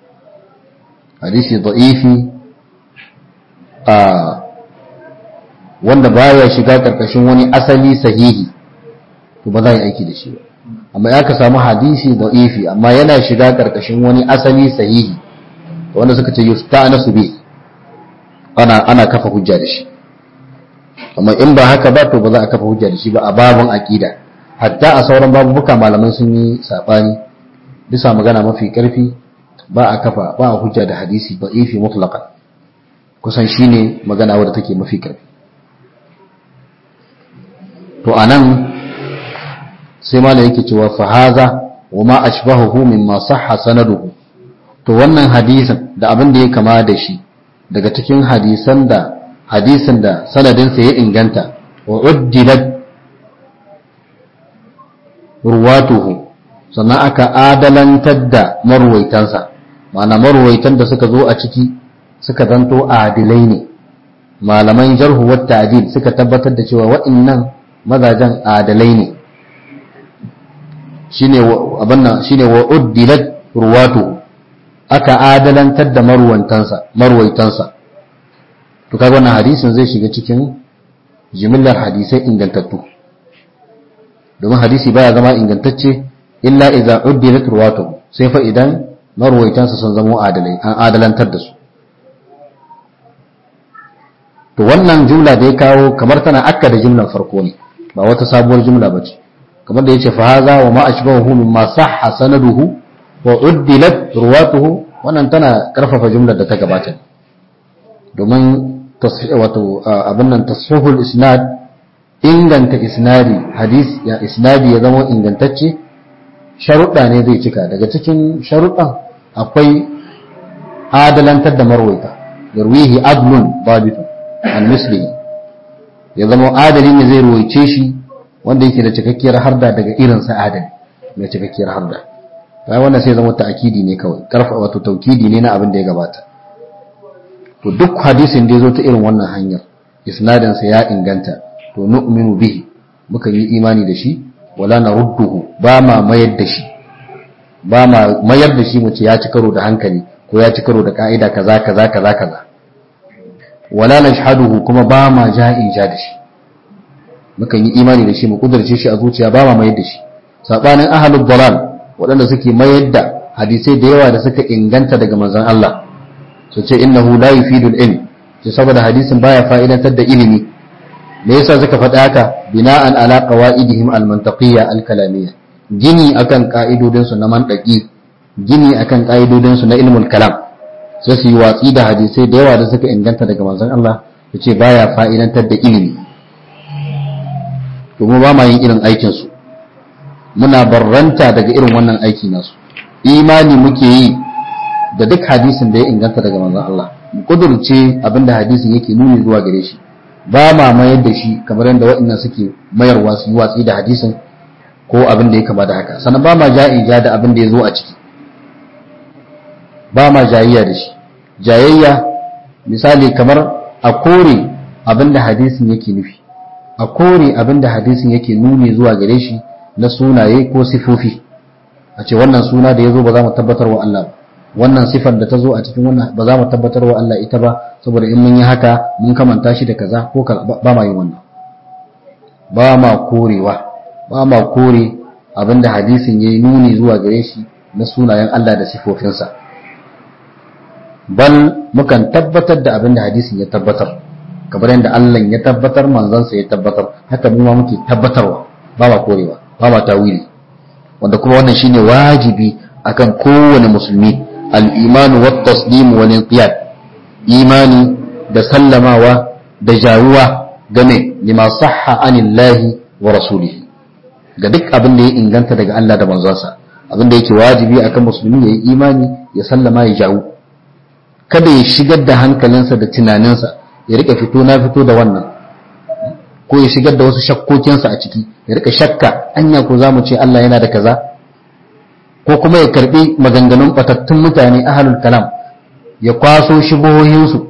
hadisi da'ifi a wanda baya shiga karkashin wani asali sahihi to ba za a yi aiki da shi ba amma ya ka samu hadisi da'ifi amma yana shiga karkashin wani asali sahihi wanda suka ce yusta'nasu bi ana ana kafa hujja da shi amma in ba haka ba to ba za a kafa hujja da shi ba a babun aqida hatta a sauran babubuka malamai sun yi sabani bisa magana mafi karfi ba a kafa ba a hujja da hadisi da'ifi mutlaqan kusan shine magana wadda take mafi karfi to anan sai malam yake cewa fa haza wa ma ashbahuhu mimma sahha sanaduhu to wannan hadisin da abin da ya kama da shi daga cikin hadisan da hadisin da sanadinsa ya inganta wa uddilat ruwatuhu sannan aka adalantar da marwaitansa ma'ana marwaitan da suka zo a ciki suka zanto adilai ne malaman jarhu wa ta'dil suka tabbatar da cewa waɗannan mazajen adalai ne shine abin nan shine wa uddilat ruwatuhu aka adalantar da marwantansa marwaitansa to kaga wannan hadisin zai shiga cikin jimillar hadisai ingantattu domin hadisi baya zama ingantacce illa idza uddilat ruwatuhu sai fa idan marwaitansa sun zama adalai an adalantar da su to wannan jumla da ya kawo kamar tana akka da jumlar farko ne ba wata sabuwar jumla bace kamar da yace fa haza wa ma ashbahu mimma sahha sanaduhu wa uddilat ruwatuhu wannan tana karfafa jumlar da ta gabata domin wato abin nan tasfihul isnad inganta isnadi hadis ya isnadi ya zama ingantacce sharuɗa ne zai cika daga cikin sharuɗan akwai adalantar da marwaita yarwihi adlun babitun an mislihi ya zama adali ne zai ruwaice shi wanda yake da cikakkiyar harda daga irinsa adali mai cikakkiyar harda ta wannan sai zama ta'akidi ne kawai karfa wato taukidi ne na abin da ya gabata to duk hadisin da ya zo ta irin wannan hanyar isnadin sa ya inganta to nu'minu bihi muka yi imani da shi wala narudduhu ba ma mayar da shi ba ma mayar da shi mu ce ya ci karo da hankali ko ya ci karo da ka'ida kaza kaza kaza kaza wala nashhaduhu kuma ba ma ja'in ja da shi muka yi imani da shi mu kudurce shi a zuciya ba ma mayar da shi sabanin ahlul dalal waɗanda suke mayar da hadisai da yawa da suka inganta daga manzon Allah su ce innahu la yufidul ilm ce saboda hadisin baya fa'idantar da ilimi me yasa suka faɗa haka bina'an ala qawaidihim al-mantaqiyya al-kalamiyya gini akan ka'idodin su na mantaki gini akan ka'idodin su na ilmul kalam sai su yi watsi da hadisai da yawa da suka inganta daga manzon Allah su ce baya fa'idantar da ilimi to mu ba ma yin irin aikin su muna barranta daga irin wannan aiki nasu imani muke yi da duk hadisin da ya inganta daga manzon Allah mu kudurce abinda hadisin yake nuni zuwa gare shi ba ma mayar da shi kamar yadda waɗannan suke mayarwa su yi watsi da hadisin ko abin da ya kama da haka sannan ba ma ja'ija da abin da ya zo a ciki ba ma jayayya da shi jayayya misali kamar a kore abin da hadisin yake nufi a kore abin da hadisin yake nuni zuwa gare shi na sunaye ko sifofi a ce wannan suna da ya zo ba za mu tabbatar wa Allah ba wannan sifar da ta zo a cikin wannan ba za mu tabbatar wa Allah ita ba saboda in mun yi haka mun kamanta shi da kaza ko ba ma yin wannan ba ma korewa ba ma kore abinda hadisin yayi nuni zuwa gare shi na sunayen Allah da sifofinsa bal mukan tabbatar da abinda hadisin ya tabbatar kamar yadda Allah ya tabbatar manzansa ya tabbatar haka mu ma muke tabbatarwa ba ma korewa ba ma tawili wanda kuma wannan shine wajibi akan kowane musulmi al-imanu wat taslim wal inqiyad imani da sallamawa da jawuwa game lima sahha anillahi wa rasulihi ga duk abin da ya inganta daga Allah da manzonsa abin da yake wajibi akan musulmi ya yi imani ya sallama ya jawo kada ya shigar da hankalinsa da tunaninsa ya rika fito na fito da wannan ko ya shigar da wasu shakkokinsa a ciki ya rika shakka anya ko zamu ce Allah yana da kaza ko kuma ya karbi maganganun batattun mutane ahlul kalam ya kwaso shubuhohinsu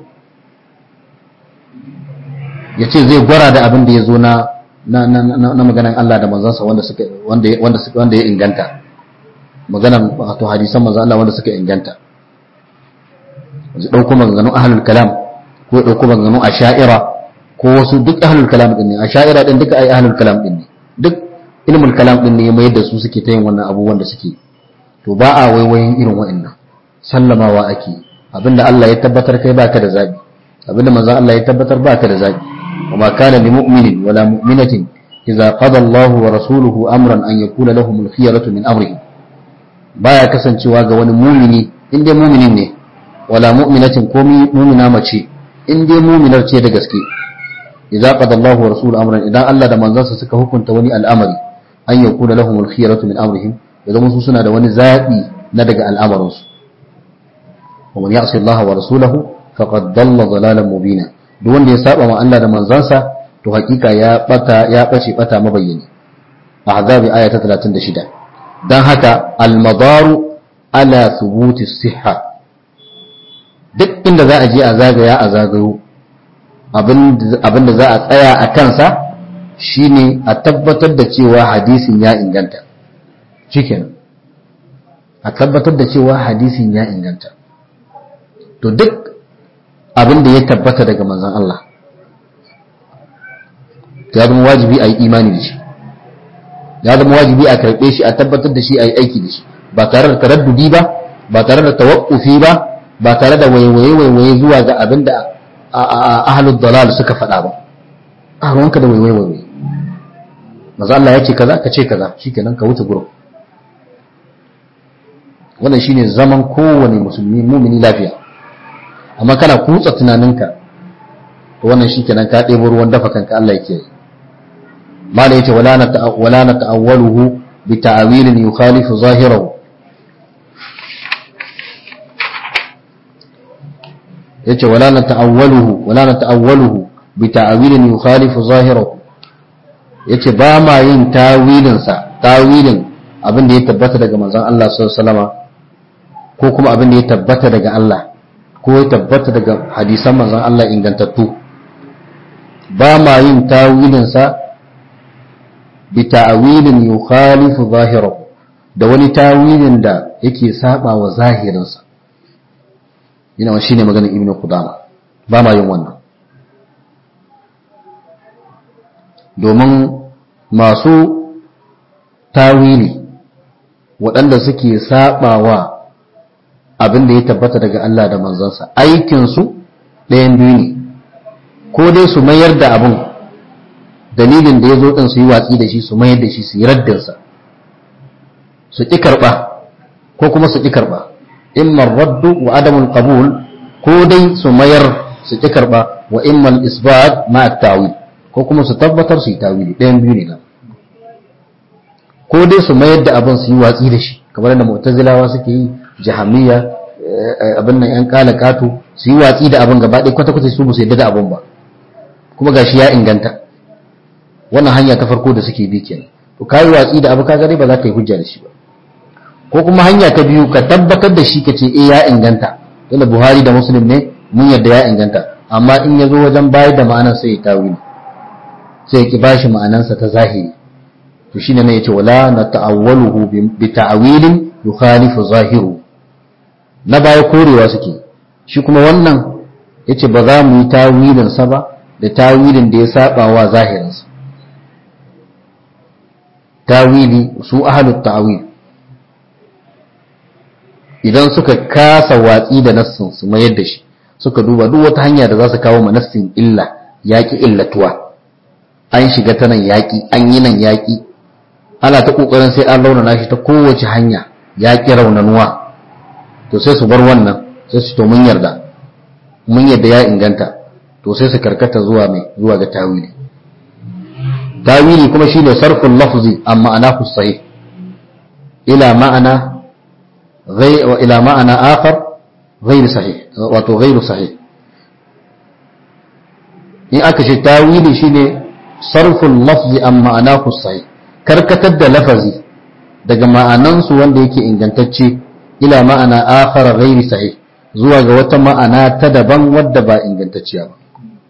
ya ce zai gwara da abin da ya zo na na maganan Allah da manzansa wanda suka wanda wanda wanda ya inganta maganan wato hadisan manzon Allah wanda suka inganta zai dauko maganganun ahlul kalam ko ya dauko maganganun asha'ira ko wasu duk ahlul kalam din ne a sha'ira din duka ai ahlul kalam din ne duk ilmul kalam din ne ya mayar da su suke ta yin wannan abubuwan da suke to ba a waiwayin irin wa'annan sallamawa ake abinda Allah ya tabbatar kai baka da zabi abinda manzon Allah ya tabbatar baka da zabi وما كان لمؤمن ولا مؤمنة إذا قضى الله ورسوله أمرا أن يكون لهم الخيرة من أمرهم baya kasancewa ga wani mumini in dai muminin ne wala mu'minatin ko mumina mace in dai muminar ce da gaske idza qada Allahu wa rasuluhu amran idan Allah da manzansa suka hukunta wani al'amari an yakuna lahum al-khiyaratu min amrihim ya zama su suna da wani zabi na daga al'amarin su wa man ya'si Allah wa rasulahu faqad dalla dalalan mubina duk wanda ya saba ma Allah da manzansa to hakika ya bata ya bace bata mabayyani ahzabi aya ta 36 dan haka al-madaru ala thubuti sihha duk inda za a je a zagaya a zagayo abinda za a tsaya a kansa shine a tabbatar da cewa hadisin ya inganta shikenan a tabbatar da cewa hadisin ya inganta to duk abin da ya tabbata daga manzan Allah ya zama wajibi a yi imani da shi ya zama wajibi a karɓe shi a tabbatar da shi a yi aiki da shi ba tare da taraddudi ba ba tare da tawakkufi ba ba tare da waiwaye waiwaye zuwa ga abin da ahlud dalal suka faɗa ba a ruwanka da waiwaye waiwaye maza Allah ya ce kaza ka ce kaza shikenan ka wuce gurin wannan shine zaman kowane musulmi mumini lafiya amma kana kutsa tunaninka to wannan shikenan ka ɗebo ruwan dafa kanka Allah yake yi mala yace wala na wala na ta'awwaluhu bi ta'wilin yukhalifu zahirahu yace wala na ta'awwaluhu wala na ta'awwaluhu bi ta'wilin yukhalifu zahirahu yace ba ma yin tawilin sa tawilin abin da ya tabbata daga manzon Allah sallallahu alaihi wasallama ko kuma abin da ya tabbata daga Allah ko ya tabbata daga hadisan manzon Allah ingantattu ba ma yin tawilinsa bi ta'wilin yukhalifu zahirahu da wani tawilin da yake saba wa zahirinsa ina wa shine maganar ibnu qudama ba ma yin wannan domin masu tawili waɗanda suke sabawa abin da ya tabbata daga Allah da manzansa aikinsu ɗayan biyu ne ko dai su mayar da abin dalilin da ya zo ɗin su yi watsi da shi su mayar da shi su yi raddinsa su ƙi karɓa ko kuma su ƙi karɓa imman raddu wa adamul qabul ko dai su mayar su ƙi karɓa wa imman isbat ma tawil ko kuma su tabbatar su yi tawili ɗayan biyu ne nan ko dai su mayar da abin su yi watsi da shi kamar da mu'tazilawa suke yi jahamiyya abin nan yan kala kato su yi watsi da abin gaba ɗaya kwata-kwata su ba su yadda da abin ba kuma gashi ya inganta wannan hanya ta farko da suke bi kenan to kai watsi da abu kaga dai ba za ka yi hujja da shi ba ko kuma hanya ta biyu ka tabbatar da shi ka ce eh ya inganta tunda Buhari da Muslim ne mun yadda ya inganta amma in ya zo wajen bayar da ma'anar sai ya tawili sai ya ki bashi ma'anarsa ta zahiri to shine ne yace wala na ta'awwaluhu bi ta'wilin yukhalifu zahiru na baya korewa suke shi kuma wannan yace ba za mu yi tawilin sa ba da tawilin da ya saba wa zahirin sa tawili su ahlut ta'wil idan suka kasa watsi da nassin su mayar da shi suka duba duk wata hanya da za su kawo ma nassin illa yaki illatuwa an shiga ta nan yaki an yi nan yaki ana ta kokarin sai an raunana shi ta kowace hanya yaki raunanuwa to sai su bar wannan sai su to mun yarda mun yarda ya inganta to sai su karkata zuwa mai zuwa ga tawili tawili kuma shine sarful lafzi amma ma'anahu sahih ila ma'ana ghayr wa ila ma'ana akhar ghayr sahih wato ghayr sahih in aka ce tawili shine sarful lafzi amma ma'anahu sahih karkatar da lafazi daga ma'anansu wanda yake ingantacce ila ma'ana akhar ghayr sahih zuwa ga wata ma'ana ta daban wadda ba ingantacciya ba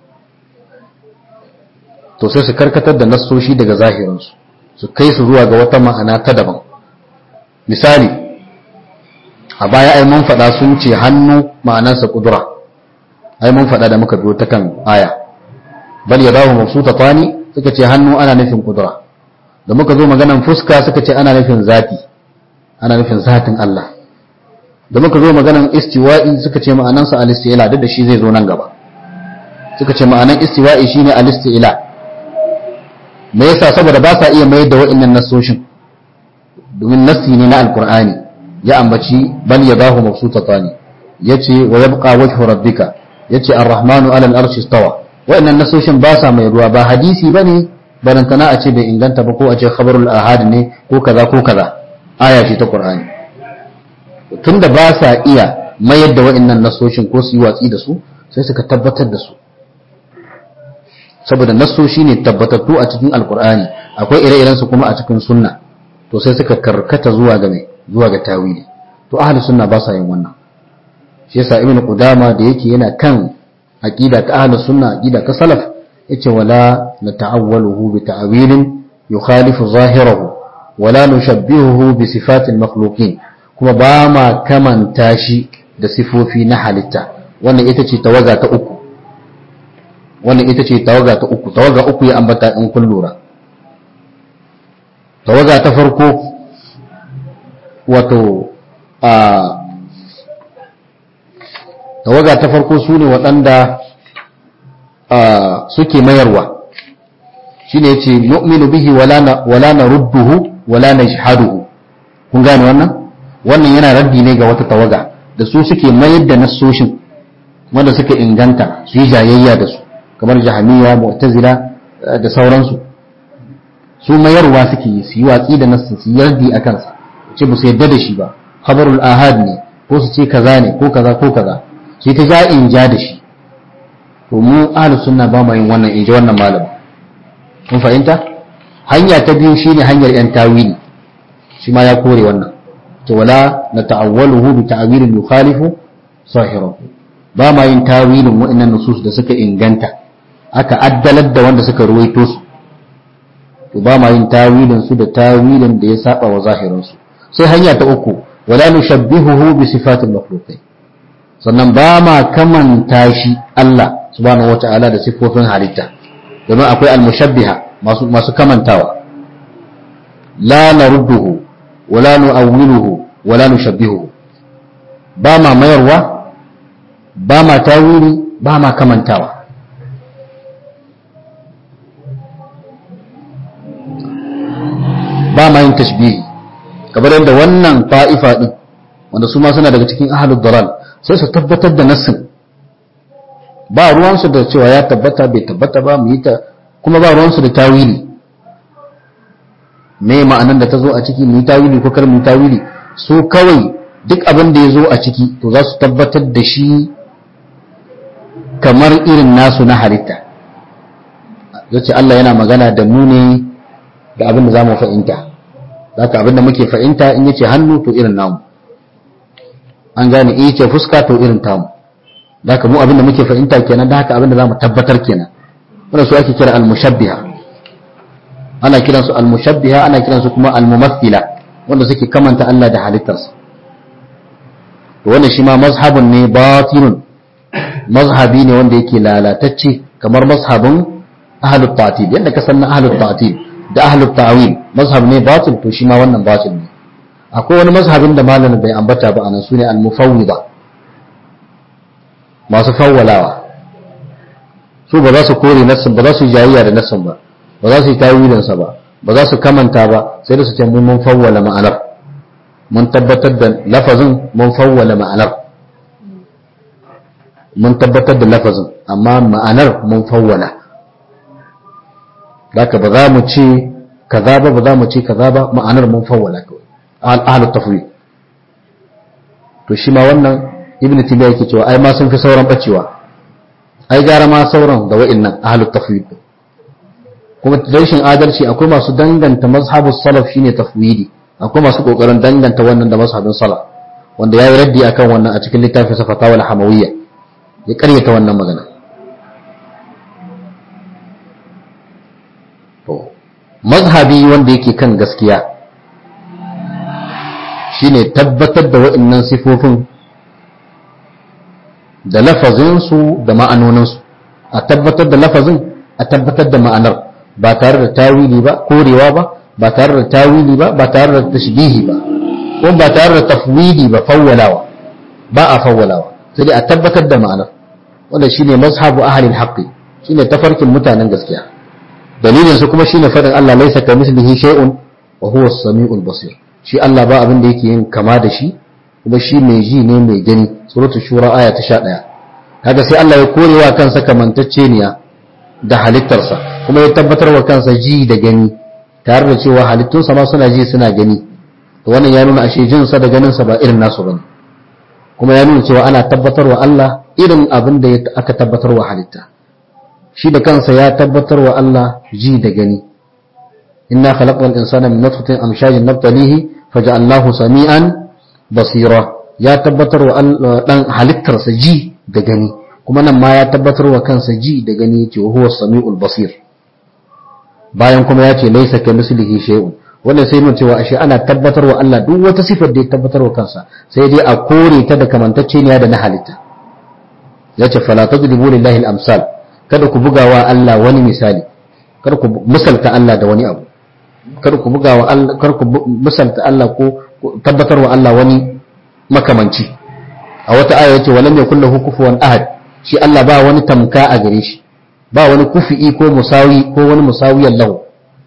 to sai su karkatar da nassoshi daga zahirinsu su kai su zuwa ga wata ma'ana ta daban misali a baya ai mun faɗa sun ce hannu ma'anarsa kudura ai mun faɗa da muka biyo ta kan aya bal yadahu mabsutatani suka ce hannu ana nufin kudura da muka zo maganan fuska suka ce ana nufin zati ana nufin zatin Allah da muka zo maganan istiwa'i suka ce ma'anansa al-isti'la duk da shi zai zo nan gaba suka ce ma'anan istiwa'i shine al-isti'la me yasa saboda ba sa iya mayar da wa'annan nasoshin domin nassi ne na alqur'ani ya ambaci bal yadahu mabsutatani yace wa yabqa wajhu rabbika yace ar-rahmanu 'ala al-arshi istawa wa'annan nasoshin ba sa mai ruwa ba hadisi bane barantana a ce bai inganta ba ko a ce khabarul ahad ne ko kaza ko kaza aya ce ta qur'ani tunda ba sa iya mayar da wa'annan nasoshin ko su yi watsi da su sai suka tabbatar da su saboda nasoshi ne tabbatattu a cikin alqur'ani akwai ire-iren su kuma a cikin sunna to sai suka karkata zuwa ga mai zuwa ga tawili to ahli sunna ba sa yin wannan shi yasa ibn qudama da yake yana kan aqida ta ahli sunna aqida ta salaf yace wala nata'awwaluhu bi ta'wilin yukhalifu zahirahu wala nushabbihuhu bi sifatil makhluqin kuma ba ma kamanta shi da sifofi na halitta wannan ita ce tawaga ta uku wannan ita ce tawaga ta uku tawaga uku ya ambata in kun lura tawaga ta farko wato a tawaga ta farko su ne waɗanda suke mayarwa shi ne ya ce nu'minu bihi wala na rudduhu wala na shahaduhu kun gane wannan wannan yana raddi ne ga wata tawaga da su suke mayar da nassoshin wanda suka inganta su yi jayayya da su kamar jahamiya mu'tazila da sauransu su mayarwa suke yi su yi watsi da nassin su yi raddi a kansa ce ba su yadda da shi ba khabarul ahad ne ko su ce kaza ne ko kaza ko kaza su yi ta ja in ja da shi to mu ahlus sunna ba mu yin wannan in ji wannan malam mun fahimta hanya ta biyu shine hanyar yan tawili shi ma ya kore wannan to wala na ta'awwaluhu bi ta'wilin yukhalifu sahirahu ba ma yin tawilin wa'annan nusus da suka inganta aka addalar da wanda suka ruwaito su to ba ma yin tawilin su da tawilin da ya saba wa zahirin su sai hanya ta uku wala nushabbihuhu bi sifatil makhluqin sannan ba ma kamanta shi Allah subhanahu wata'ala da sifofin halitta domin akwai al-mushabbiha masu masu kamantawa la narudduhu wala nu'awwiluhu wala nushabbihuhu ba ma mayarwa ba ma tawili ba ma kamantawa ba ma yin tashbihi kamar yadda wannan ta'ifa din wanda su ma suna daga cikin ahlud dalal sai su tabbatar da nassin ba ruwansu da cewa ya tabbata bai tabbata ba mu yi ta kuma ba ruwansu da tawili me ma'anan da ta zo a ciki mu yi tawili ko kar mu yi tawili su kawai duk abin da ya zo a ciki to za su tabbatar da shi kamar irin nasu na halitta yace Allah yana magana da mu ne da abin da za mu fahimta zaka abin da muke fahimta in yace hannu to irin namu an gane in yace fuska to irin tamu zaka mu abin da muke fahimta kenan da haka abin da za mu tabbatar kenan wannan su ake kira al-mushabbiha ana kiransu al-mushabbiha ana kiransu kuma al-mumathila wanda suke kamanta Allah da halittarsa to wannan shi ma mazhabun ne batilun mazhabi ne wanda yake lalatacce kamar mazhabin ahlut ta'til yadda ka san ahlut ta'til da ahlut ta'wil mazhab ne batil to shi ma wannan batil ne akwai wani mazhabin da malamin bai ambata ba anan sune al-mufawwida masu fawwalawa su ba za su kore nassin ba za su jayayya da nassin ba ba za su yi tawilinsa ba ba za su kamanta ba sai da su ce mun fawwala ma'anar mun tabbatar da lafazin mun fawwala ma'anar mun tabbatar da lafazin amma ma'anar mun fawwala Daka ba za mu ce kaza ba ba za mu ce kaza ba ma'anar mun fawwala kawai ahlu tafwid to shi ma wannan ibnu tibiya yake cewa ai ma sun fi sauran bacewa ai gara ma sauran da wa'annan ahlu tafwid kuma rashin adalci akwai masu danganta mazhabus salaf shine tafwidi akwai masu kokarin danganta wannan da mazhabin salaf wanda yayi raddi akan wannan a cikin littafin sa fatawa al-hamawiyya ya karyata wannan magana to mazhabi wanda yake kan gaskiya shine tabbatar da wa'annan sifofin da lafazinsu da ma'anoninsu a tabbatar da lafazin a tabbatar da ma'anar ba tare da tawili ba korewa ba ba tare da tawili ba ba tare da tashbihi ba ko ba tare da tafwidi ba fawwalawa ba a fawwalawa sai dai a tabbatar da ma'anar wanda shine mazhabu ahlil haqqi shine tafarkin mutanen gaskiya dalilin su kuma shine fadin Allah laysa kamithlihi shay'un wa huwa as-sami'ul basir shi Allah ba abin da yake yin kama da shi kuma shi mai ji ne mai gani suratul shura aya ta 11 kaga sai Allah ya korewa kansa kamantacceniya da halittarsa kuma ya tabbatar wa kansa ji da gani tare da cewa halittunsa ma suna ji suna gani to wannan ya nuna ashe jinsa da ganinsa ba irin nasu bane kuma ya nuna cewa ana tabbatar wa Allah irin abin da aka tabbatar wa halitta shi da kansa ya tabbatar wa Allah ji da gani inna khalaqnal insana min nutfatin amshajin nabtalihi faja'alnahu sami'an basira ya tabbatar wa dan halittarsa ji da gani kuma nan ma ya tabbatar wa kansa ji da gani yace huwa sami'ul basir bayan kuma ya ce laysa kamislihi shay'un wannan sai mun cewa ashe ana tabbatar wa Allah duk wata sifar da ya tabbatar wa kansa sai dai a kore ta da kamantacceniya da na halitta yace fala tadribu lillahi al-amsal kada ku buga wa Allah wani misali kada ku misalta Allah da wani abu kada ku buga wa Allah kada ku misalta Allah ko tabbatar wa Allah wani makamanci a wata aya yace walam yakul lahu kufuwan ahad shi Allah ba wani tamka a gare shi ba wani kufi'i ko musawi ko wani musawiyan lahu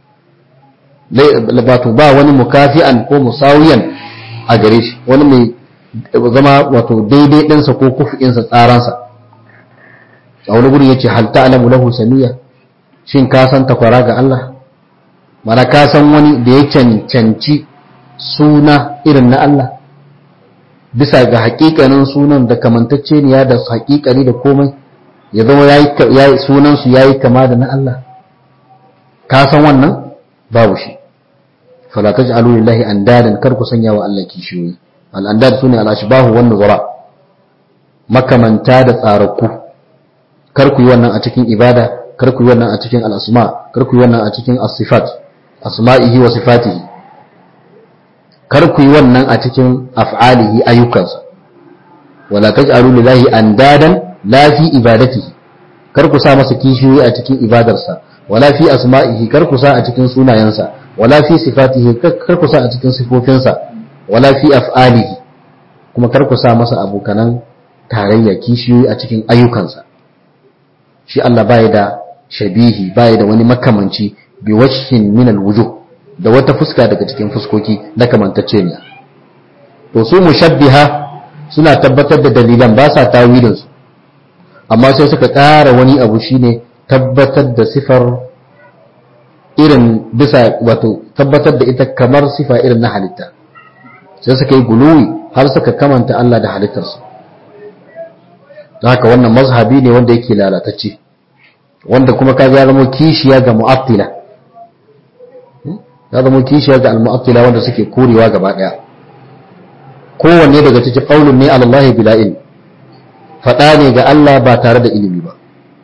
wato ba wani mukafi'an ko musawiyan a gare shi wani mai zama wato daidai ɗinsa ko kufi'insa tsaransa a wani guri yace hal ta'lamu lahu samiya shin ka san takwara ga Allah mana ka san wani da ya cancanci suna irin na Allah bisa ga hakikanin sunan da kamantacceniya da hakikani da komai ya zama yayi sunan su yayi kama da na Allah ka san wannan babu shi fala taj'alu lillahi andadan kar ku sanya wa Allah kishiyoyi al andad sune al ashbahu wan nuzara makamanta da tsaraku kar ku yi wannan a cikin ibada kar ku yi wannan a cikin al asma kar ku yi wannan a cikin as sifat asma'ihi wa sifatihi kar ku yi wannan a cikin af'alihi ayyukansa wala taj'alu lillahi andadan la fi ibadatihi kar ku sa masa kishiyoyi a cikin ibadarsa wala fi asma'ihi kar ku sa a cikin sunayensa wala fi sifatihi kar ku sa a cikin sifofinsa wala fi af'alihi kuma kar ku sa masa abokanan tarayya kishiyoyi a cikin ayyukansa shi Allah bai da shabihi bai da wani makamanci bi wajhin min alwujuh da wata fuska daga cikin fuskoki na kamantacceniya to su mushabbiha suna tabbatar da dalilan ba sa tawilin su amma sai suka ƙara wani abu shine tabbatar da sifar irin bisa wato tabbatar da ita kamar sifa irin na halitta sai suka yi guluwi har suka kamanta Allah da halittarsa don haka wannan mazhabi ne wanda yake lalatacce wanda kuma kaga ya zama kishiya ga mu'attila ya zama kishiya ga al-mu'attila wanda suke korewa gaba daya kowanne daga cikin qaulun ne Allah bila ilmi fada ne ga Allah ba tare da ilimi ba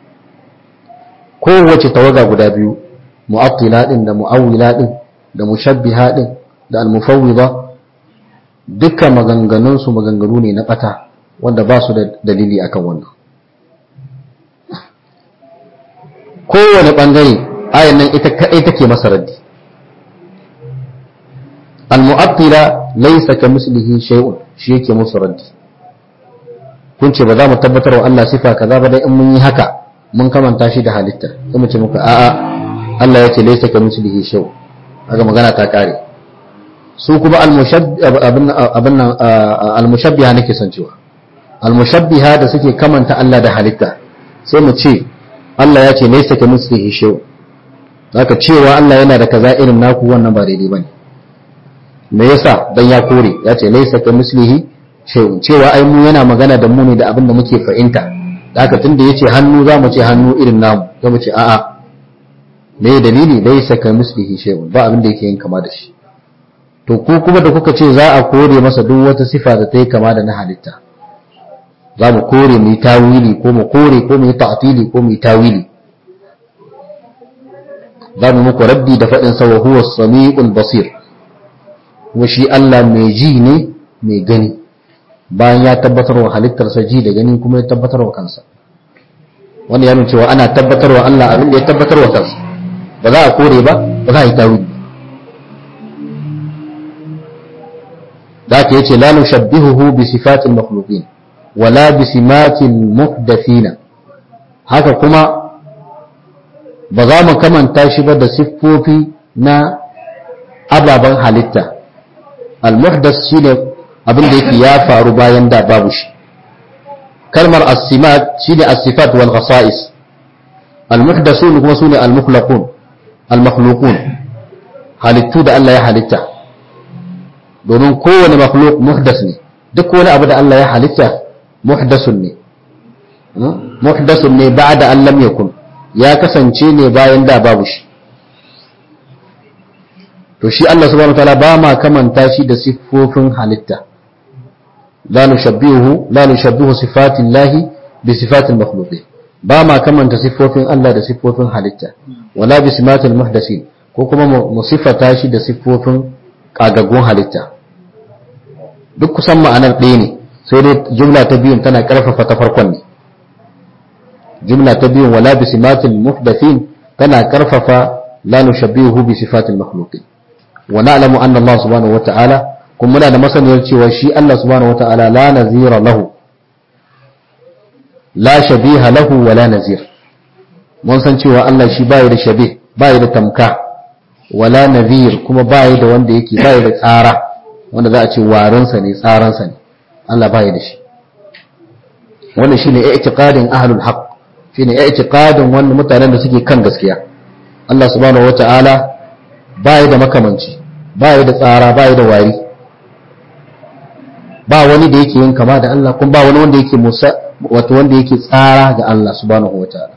kowace tawaga guda biyu mu'attila din da mu'awwila din da mushabbiha din da al-mufawwida dukkan maganganun su maganganu ne na bata wanda ba su da dalili akan wannan kowane bangare ayan nan ita kadai take masa raddi al-mu'attila laysa kamislihi shay'un shi yake musu raddi kun ce ba za mu tabbatar wa Allah sifa kaza ba dai in mun yi haka mun kamanta shi da halitta sai mu ce muka a'a Allah ya ce laysa kamislihi shay'un kaga magana ta kare su kuma al-mushabbiha nake son cewa al-mushabbiha da suke kamanta Allah da halitta sai mu ce Allah ya ce laysa kamislihi shay'un zaka cewa Allah yana da kaza irin naku wannan ba daidai bane me yasa dan ya kore ya ce laysa kamislihi shay'un cewa ai mu yana magana da mu ne da abin da muke fahimta da haka tunda yace hannu za mu ce hannu irin namu za mu ce a'a me dalili laysa kamislihi shay'un ba abin da yake yin kama da shi to ku kuma da kuka ce za a kore masa duk wata sifa da ta yi kama da na halitta za mu kore mu yi tawili ko mu kore ko mu yi ta'tili ko mu yi tawili za mu muku raddi da faɗin sa wa huwa samiul basir kuma shi Allah mai ji ne mai gani bayan ya tabbatar wa halittarsa ji da gani kuma ya tabbatar wa kansa wanda ya nuna cewa ana tabbatarwa Allah abin da ya tabbatarwa kansa ba za a kore ba ba za a yi tawili ذاك يتي لا نشبهه بصفات المخلوقين ولا بسمات المحدثين haka kuma ba za mu kamanta shi ba da siffofi na ababen halitta al-muhdas shine abin da yake ya faru bayan da babu shi kalmar as-simat shine as-sifat wal khasa'is al-muhdasun kuma sune al-mukhlaqun al-makhluqun halittu da Allah ya halitta domin kowane makhluk muhdas ne duk wani abu da Allah ya halitta muhdasun ne muhdasun ne ba'da an lam yakun ya kasance ne bayan da babu shi to shi Allah subhanahu wataala ba ma kamanta shi da siffofin halitta la nushabbihu la nushabbihu sifati llahi bi sifati makhluqin ba ma kamanta siffofin Allah da siffofin halitta wala bi simatil muhdasin ko kuma mu siffata shi da siffofin kagaggun halitta duk kusan ma'anar ɗaya ne sai dai jumla ta biyun tana ƙarfafa ta farkon ne jumla ta biyun wala bi simatil muhdathin tana ƙarfafa la nushabbihu bi sifatil makhluqin wa na'lamu anna Allah subhanahu wata'ala kuma muna da masaniyar cewa shi Allah subhanahu wata'ala la nazira lahu la shabiha lahu wa la nazir mun san cewa Allah shi bai da shabih bai da tamka wala nazir kuma bai da wanda yake bai da tsara wanda za a ce warinsa ne tsaransa ne Allah bai da shi wannan shine i'tiqadin ahlul haqq shine i'tiqadin wannan mutanen da suke kan gaskiya Allah subhanahu wata'ala bai da makamanci bai da tsara bai da wari ba wani da yake yin kama da Allah kuma ba wani wanda yake musa wato wanda yake tsara ga Allah subhanahu wata'ala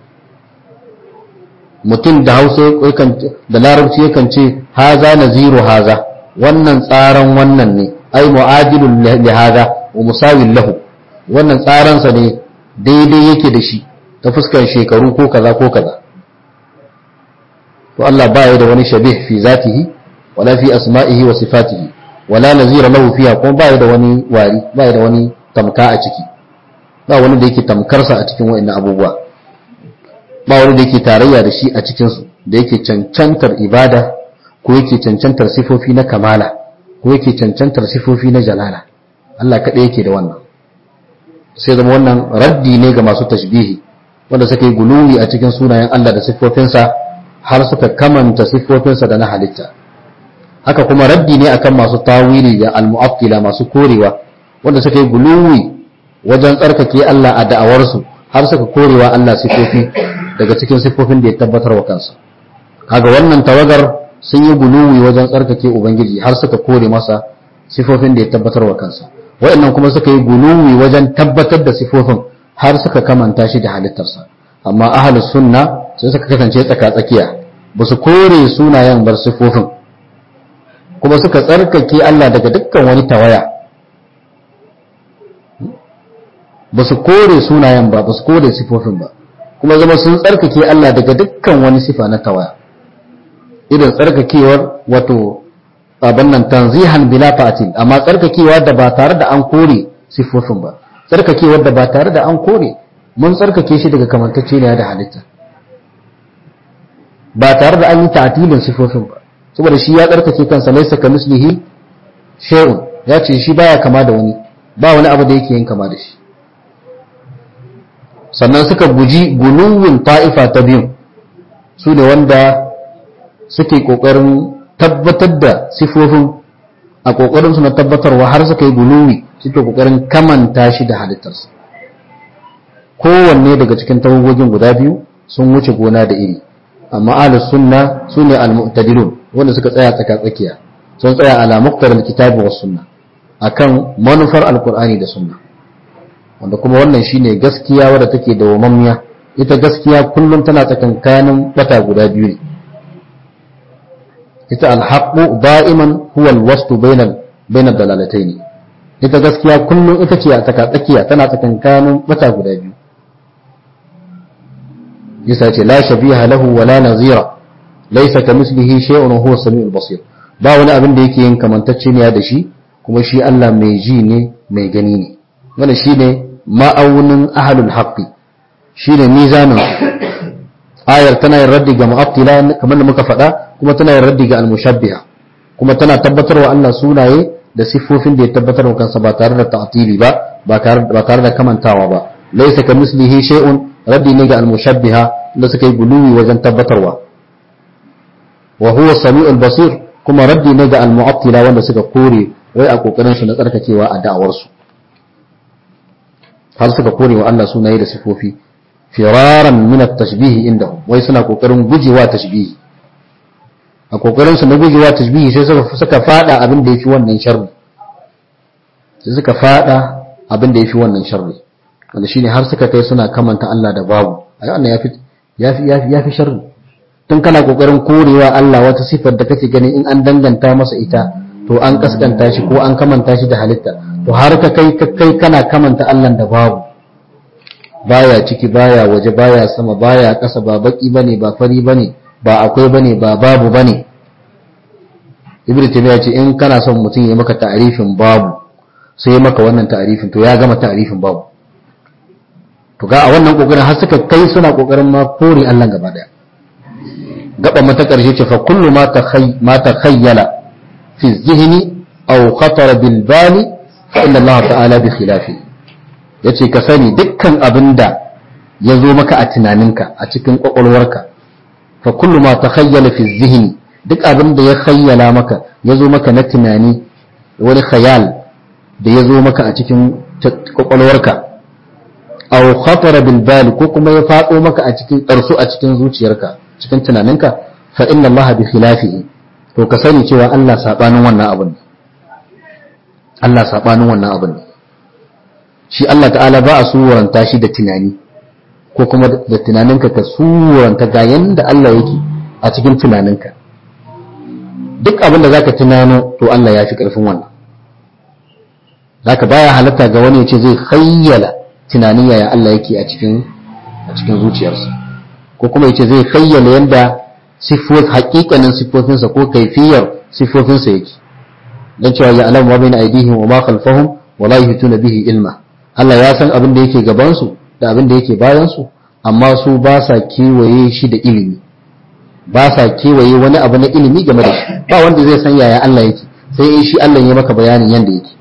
mutum da Hausa yakan da Larabci yakan ce haza naziru haza wannan tsaran wannan ne ai mu'adilun li haza wa musawin lahu wannan tsaransa ne daidai yake da shi ta fuskar shekaru ko kaza ko kaza to Allah ba ya da wani shabih fi zatihi wala fi asma'ihi wa sifatihi wala nazira lahu fiha kuma ba ya da wani wari ba ya da wani tamka a ciki ba wani da yake tamkarsa a cikin wa'annan abubuwa ba wani da yake tarayya da shi a cikin su da yake cancantar ibada ko yake cancantar sifofi na kamala ko yake cancantar sifofi na jalala Allah kaɗai yake da wannan sai zama wannan raddi ne ga masu tashbihi wanda suka yi guluwi a cikin sunayen Allah da siffofinsa har suka kamanta siffofinsa da na halitta haka kuma raddi ne akan masu tawili da almu'attila masu korewa wanda suka yi guluwi wajen tsarkake Allah a da'awarsu har suka korewa Allah siffofi daga cikin siffofin da ya tabbatar wa kansa kaga wannan tawagar sun yi guluwi wajen tsarkake ubangiji har suka kore masa sifofin da ya tabbatar wa kansa waɗannan kuma suka yi guluwi wajen tabbatar da sifofin har suka kamanta shi da halittarsa amma ahlus sunna sai suka kasance tsaka tsakiya ba su kore sunayen bar sifofin kuma suka tsarkake Allah daga dukkan wani tawaya ba su kore sunayen ba ba su kore sifofin ba kuma zama sun tsarkake Allah daga dukkan wani sifa na tawaya irin tsarkakewar wato abin nan tanzihan bila fa'atin amma tsarkakewa da ba tare da an kore siffofin ba tsarkakewar da ba tare da an kore mun tsarkake shi daga kamantacce ne da halitta ba tare da an yi ta'tilin siffofin ba saboda shi ya tsarkake kansa laisa ka mislihi shay'un ya ce shi baya kama da wani ba wani abu da yake yin kama da shi sannan suka guji guluwin ta'ifa ta biyu su ne wanda suke ƙoƙarin tabbatar da sifofin a ƙoƙarinsu na tabbatarwa har suka yi guluwi suke ƙoƙarin kamanta shi da halittarsa kowanne daga cikin tawagogin guda biyu sun wuce gona da iri amma ahlus sunna sune al-mu'tadilun wanda suka tsaya tsaka tsakiya sun tsaya ala muqtar al-kitabi was sunna akan manufar alqur'ani da sunna wanda kuma wannan shine gaskiya wadda take da wamammiya ita gaskiya kullum tana tsakankanin bata guda biyu ne ita alhaqqu da'iman huwa alwastu bainal bainal dalalatayn ita gaskiya kullum ita ce a tsaka tsakiya tana tsakankanin bata guda biyu yasa ce la shabiha lahu wa la nazira laysa kamislihi shay'un huwa as-sami'ul basir ba wani abin da yake yin kamantacce ne da shi kuma shi Allah mai ji ne mai gani ne wannan shine ma'aunin ahlul haqqi shine mizanin ayar tana yin raddi ga mu'attila kamar da muka faɗa kuma tana yin raddi ga al-mushabbiha kuma tana tabbatarwa Allah sunaye da siffofin da ya tabbatar wa kansa ba tare da ta'tili ba ba tare da kamantawa ba laysa ka mislihi shay'un raddi ne ga al-mushabbiha da suka yi guluwi wajen tabbatarwa wa huwa samiul basir kuma raddi ne ga al-mu'attila wanda suka kore wai a kokarin su na tsarkakewa a da'awar su har suka kore wa Allah sunaye da siffofi firaran min at-tashbih indahum wai suna kokarin gujewa tashbihi a kokarin su na gujewa tashbihi sai suka suka fada abin da yafi wannan sharri sai suka fada abin da yafi wannan sharri wanda shine har suka kai suna kamanta Allah da babu ai wannan yafi yafi yafi yafi sharri tun kana kokarin korewa Allah wata sifar da kake ganin in an danganta masa ita to an kaskanta shi ko an kamanta shi da halitta to har ka kai kai kana kamanta Allah da babu baya ciki baya waje baya sama baya ƙasa ba baki bane ba fari bane ba akwai bane ba babu bane ibnu taymiya ce in kana son mutum ya maka ta'arifin babu sai ya maka wannan ta'arifin to ya gama ta'arifin babu to ga a wannan kokarin har suka kai suna kokarin ma kore Allah gaba daya gaba mata karshe ce fa kullu ma takhay ma takhayyala fi dhihni aw khatara bil bali fa inna Allah ta'ala bi khilafi yace ka sani dukkan abinda ya zo maka a tunaninka a cikin kwakwalwarka fa kullu ma takhayyala fi dhihni duk abin da ya khayyala maka ya zo maka na tunani wani khayal da ya zo maka a cikin kwakwalwarka aw khatara bil bal ko kuma ya fado maka a cikin ƙarsu a cikin zuciyarka cikin tunaninka fa inna Allah bi khilafihi to ka sani cewa Allah sabanin wannan abin Allah sabanin wannan abin shi Allah ta'ala ba a suranta shi da tunani ko kuma da tunaninka ka suranta ga yanda Allah yake a cikin tunaninka duk abin da zaka tunano to Allah ya fi karfin wannan zaka baya halatta ga wani ya ce zai khayyala tunanin yaya Allah yake a cikin a cikin zuciyarsa ko kuma yace zai khayyala yanda sifot haƙiƙanin sifofinsa ko kaifiyar sifofinsa yake dan cewa ya alamu ma bayna aydihim wa ma khalfahum wa la yuhituna bihi ilma Allah ya san abin da yake gaban su da abin da yake bayan su amma su ba sa kewaye shi da ilimi ba sa kewaye wani abu na ilimi game da shi ba wanda zai san yaya Allah yake sai in shi Allah ya maka bayanin yanda yake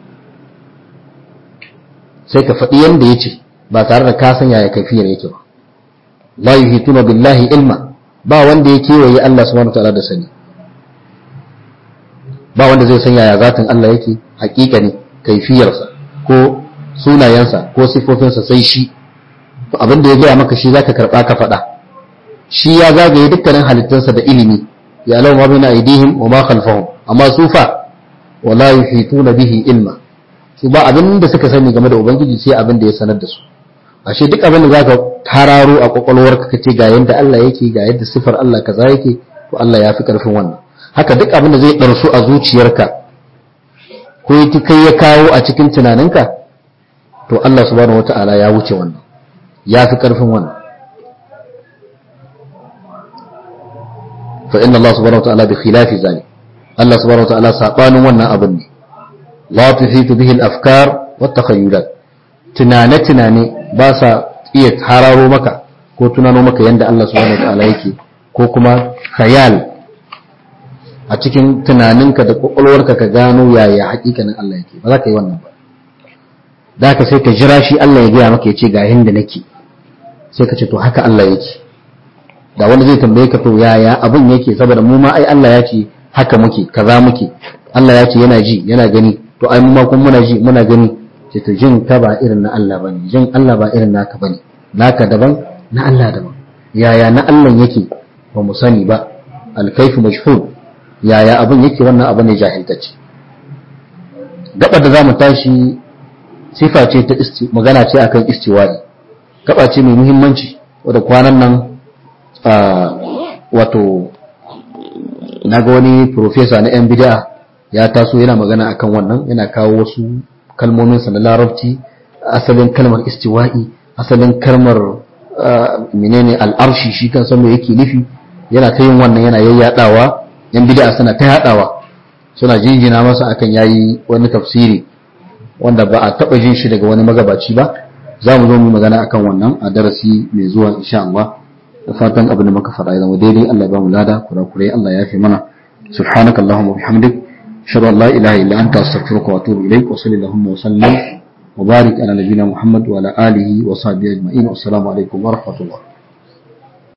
sai ka faɗi yanda yace ba tare da ka san yaya kafiyar yake ba la yuhituna billahi ilma ba wanda ya kewaye Allah subhanahu wataala da sani ba wanda zai san yaya zatin Allah yake hakika ne kaifiyarsa ko sunayensa ko sifofinsa sai shi to abin da ya gaya maka shi zaka karba ka faɗa shi ya zagaye dukkanin halittunsa da ilimi ya lau ma baina aidihim wa ma khalfahum amma su fa wala yuhituna bihi ilma su ba abin da suka sani game da ubangiji sai abin da ya sanar da su ashe duk abin da zaka tararo a kwakwalwarka kace ga yanda Allah yake ga yadda sifar Allah kaza yake to Allah ya fi karfin wannan haka duk abin da zai ɗarsu a zuciyarka ko yake kai ya kawo a cikin tunaninka to Allah subhanahu wata'ala ya wuce wannan ya fi karfin wannan fa inna Allah subhanahu wata'ala bi khilafi zalik Allah subhanahu wata'ala sabanin wannan abin ne la tuhitu bihi al-afkar wa takhayyulat tunane tunane ba sa iya hararo maka ko tunano maka yanda Allah subhanahu wata'ala yake ko kuma khayal a cikin tunaninka da kwakwalwarka ka gano yaya hakikanin Allah yake ba za ka yi wannan ba da ka sai ka jira shi Allah ya gaya maka ya ce ga yanda nake sai ka ce to haka Allah yake da wanda zai tambaye ka to yaya abin yake saboda mu ma ai Allah ya ce haka muke kaza muke Allah ya ce yana ji yana gani to ai mu ma kun muna ji muna gani ce to jin ka ba irin na Allah bane jin Allah ba irin naka bane naka daban na Allah daban yaya na Allah yake ba mu sani ba alkaifu mashhur yaya abin yake wannan abu ne jahiltacce gaba da zamu tashi sifa ce ta magana ce akan istiwa'i gaba ce mai muhimmanci wadda kwanan nan wato na ga wani profesa na yan bid'a ya taso yana magana akan wannan yana kawo wasu kalmomin sa na larabci asalin kalmar istiwa'i asalin kalmar menene al'arshi shi kan san me yake nufi yana ta yin wannan yana yayyadawa yan bid'a suna ta yadawa suna jinjina masa akan yayi wani tafsiri wanda ba a taba jin shi daga wani magabaci ba za mu zo mu magana akan wannan a darasi mai zuwa insha Allah da fatan abin da muka faɗa ya zama daidai Allah ya ba mu lada kurakurai Allah ya fi mana subhanaka allahumma wa bihamdik ashhadu an la ilaha illa anta astaghfiruka wa atubu ilaik wa sallallahu wa sallam wa barik ala nabiyyina muhammad wa ala alihi wa sahbihi ajma'in assalamu alaikum wa rahmatullah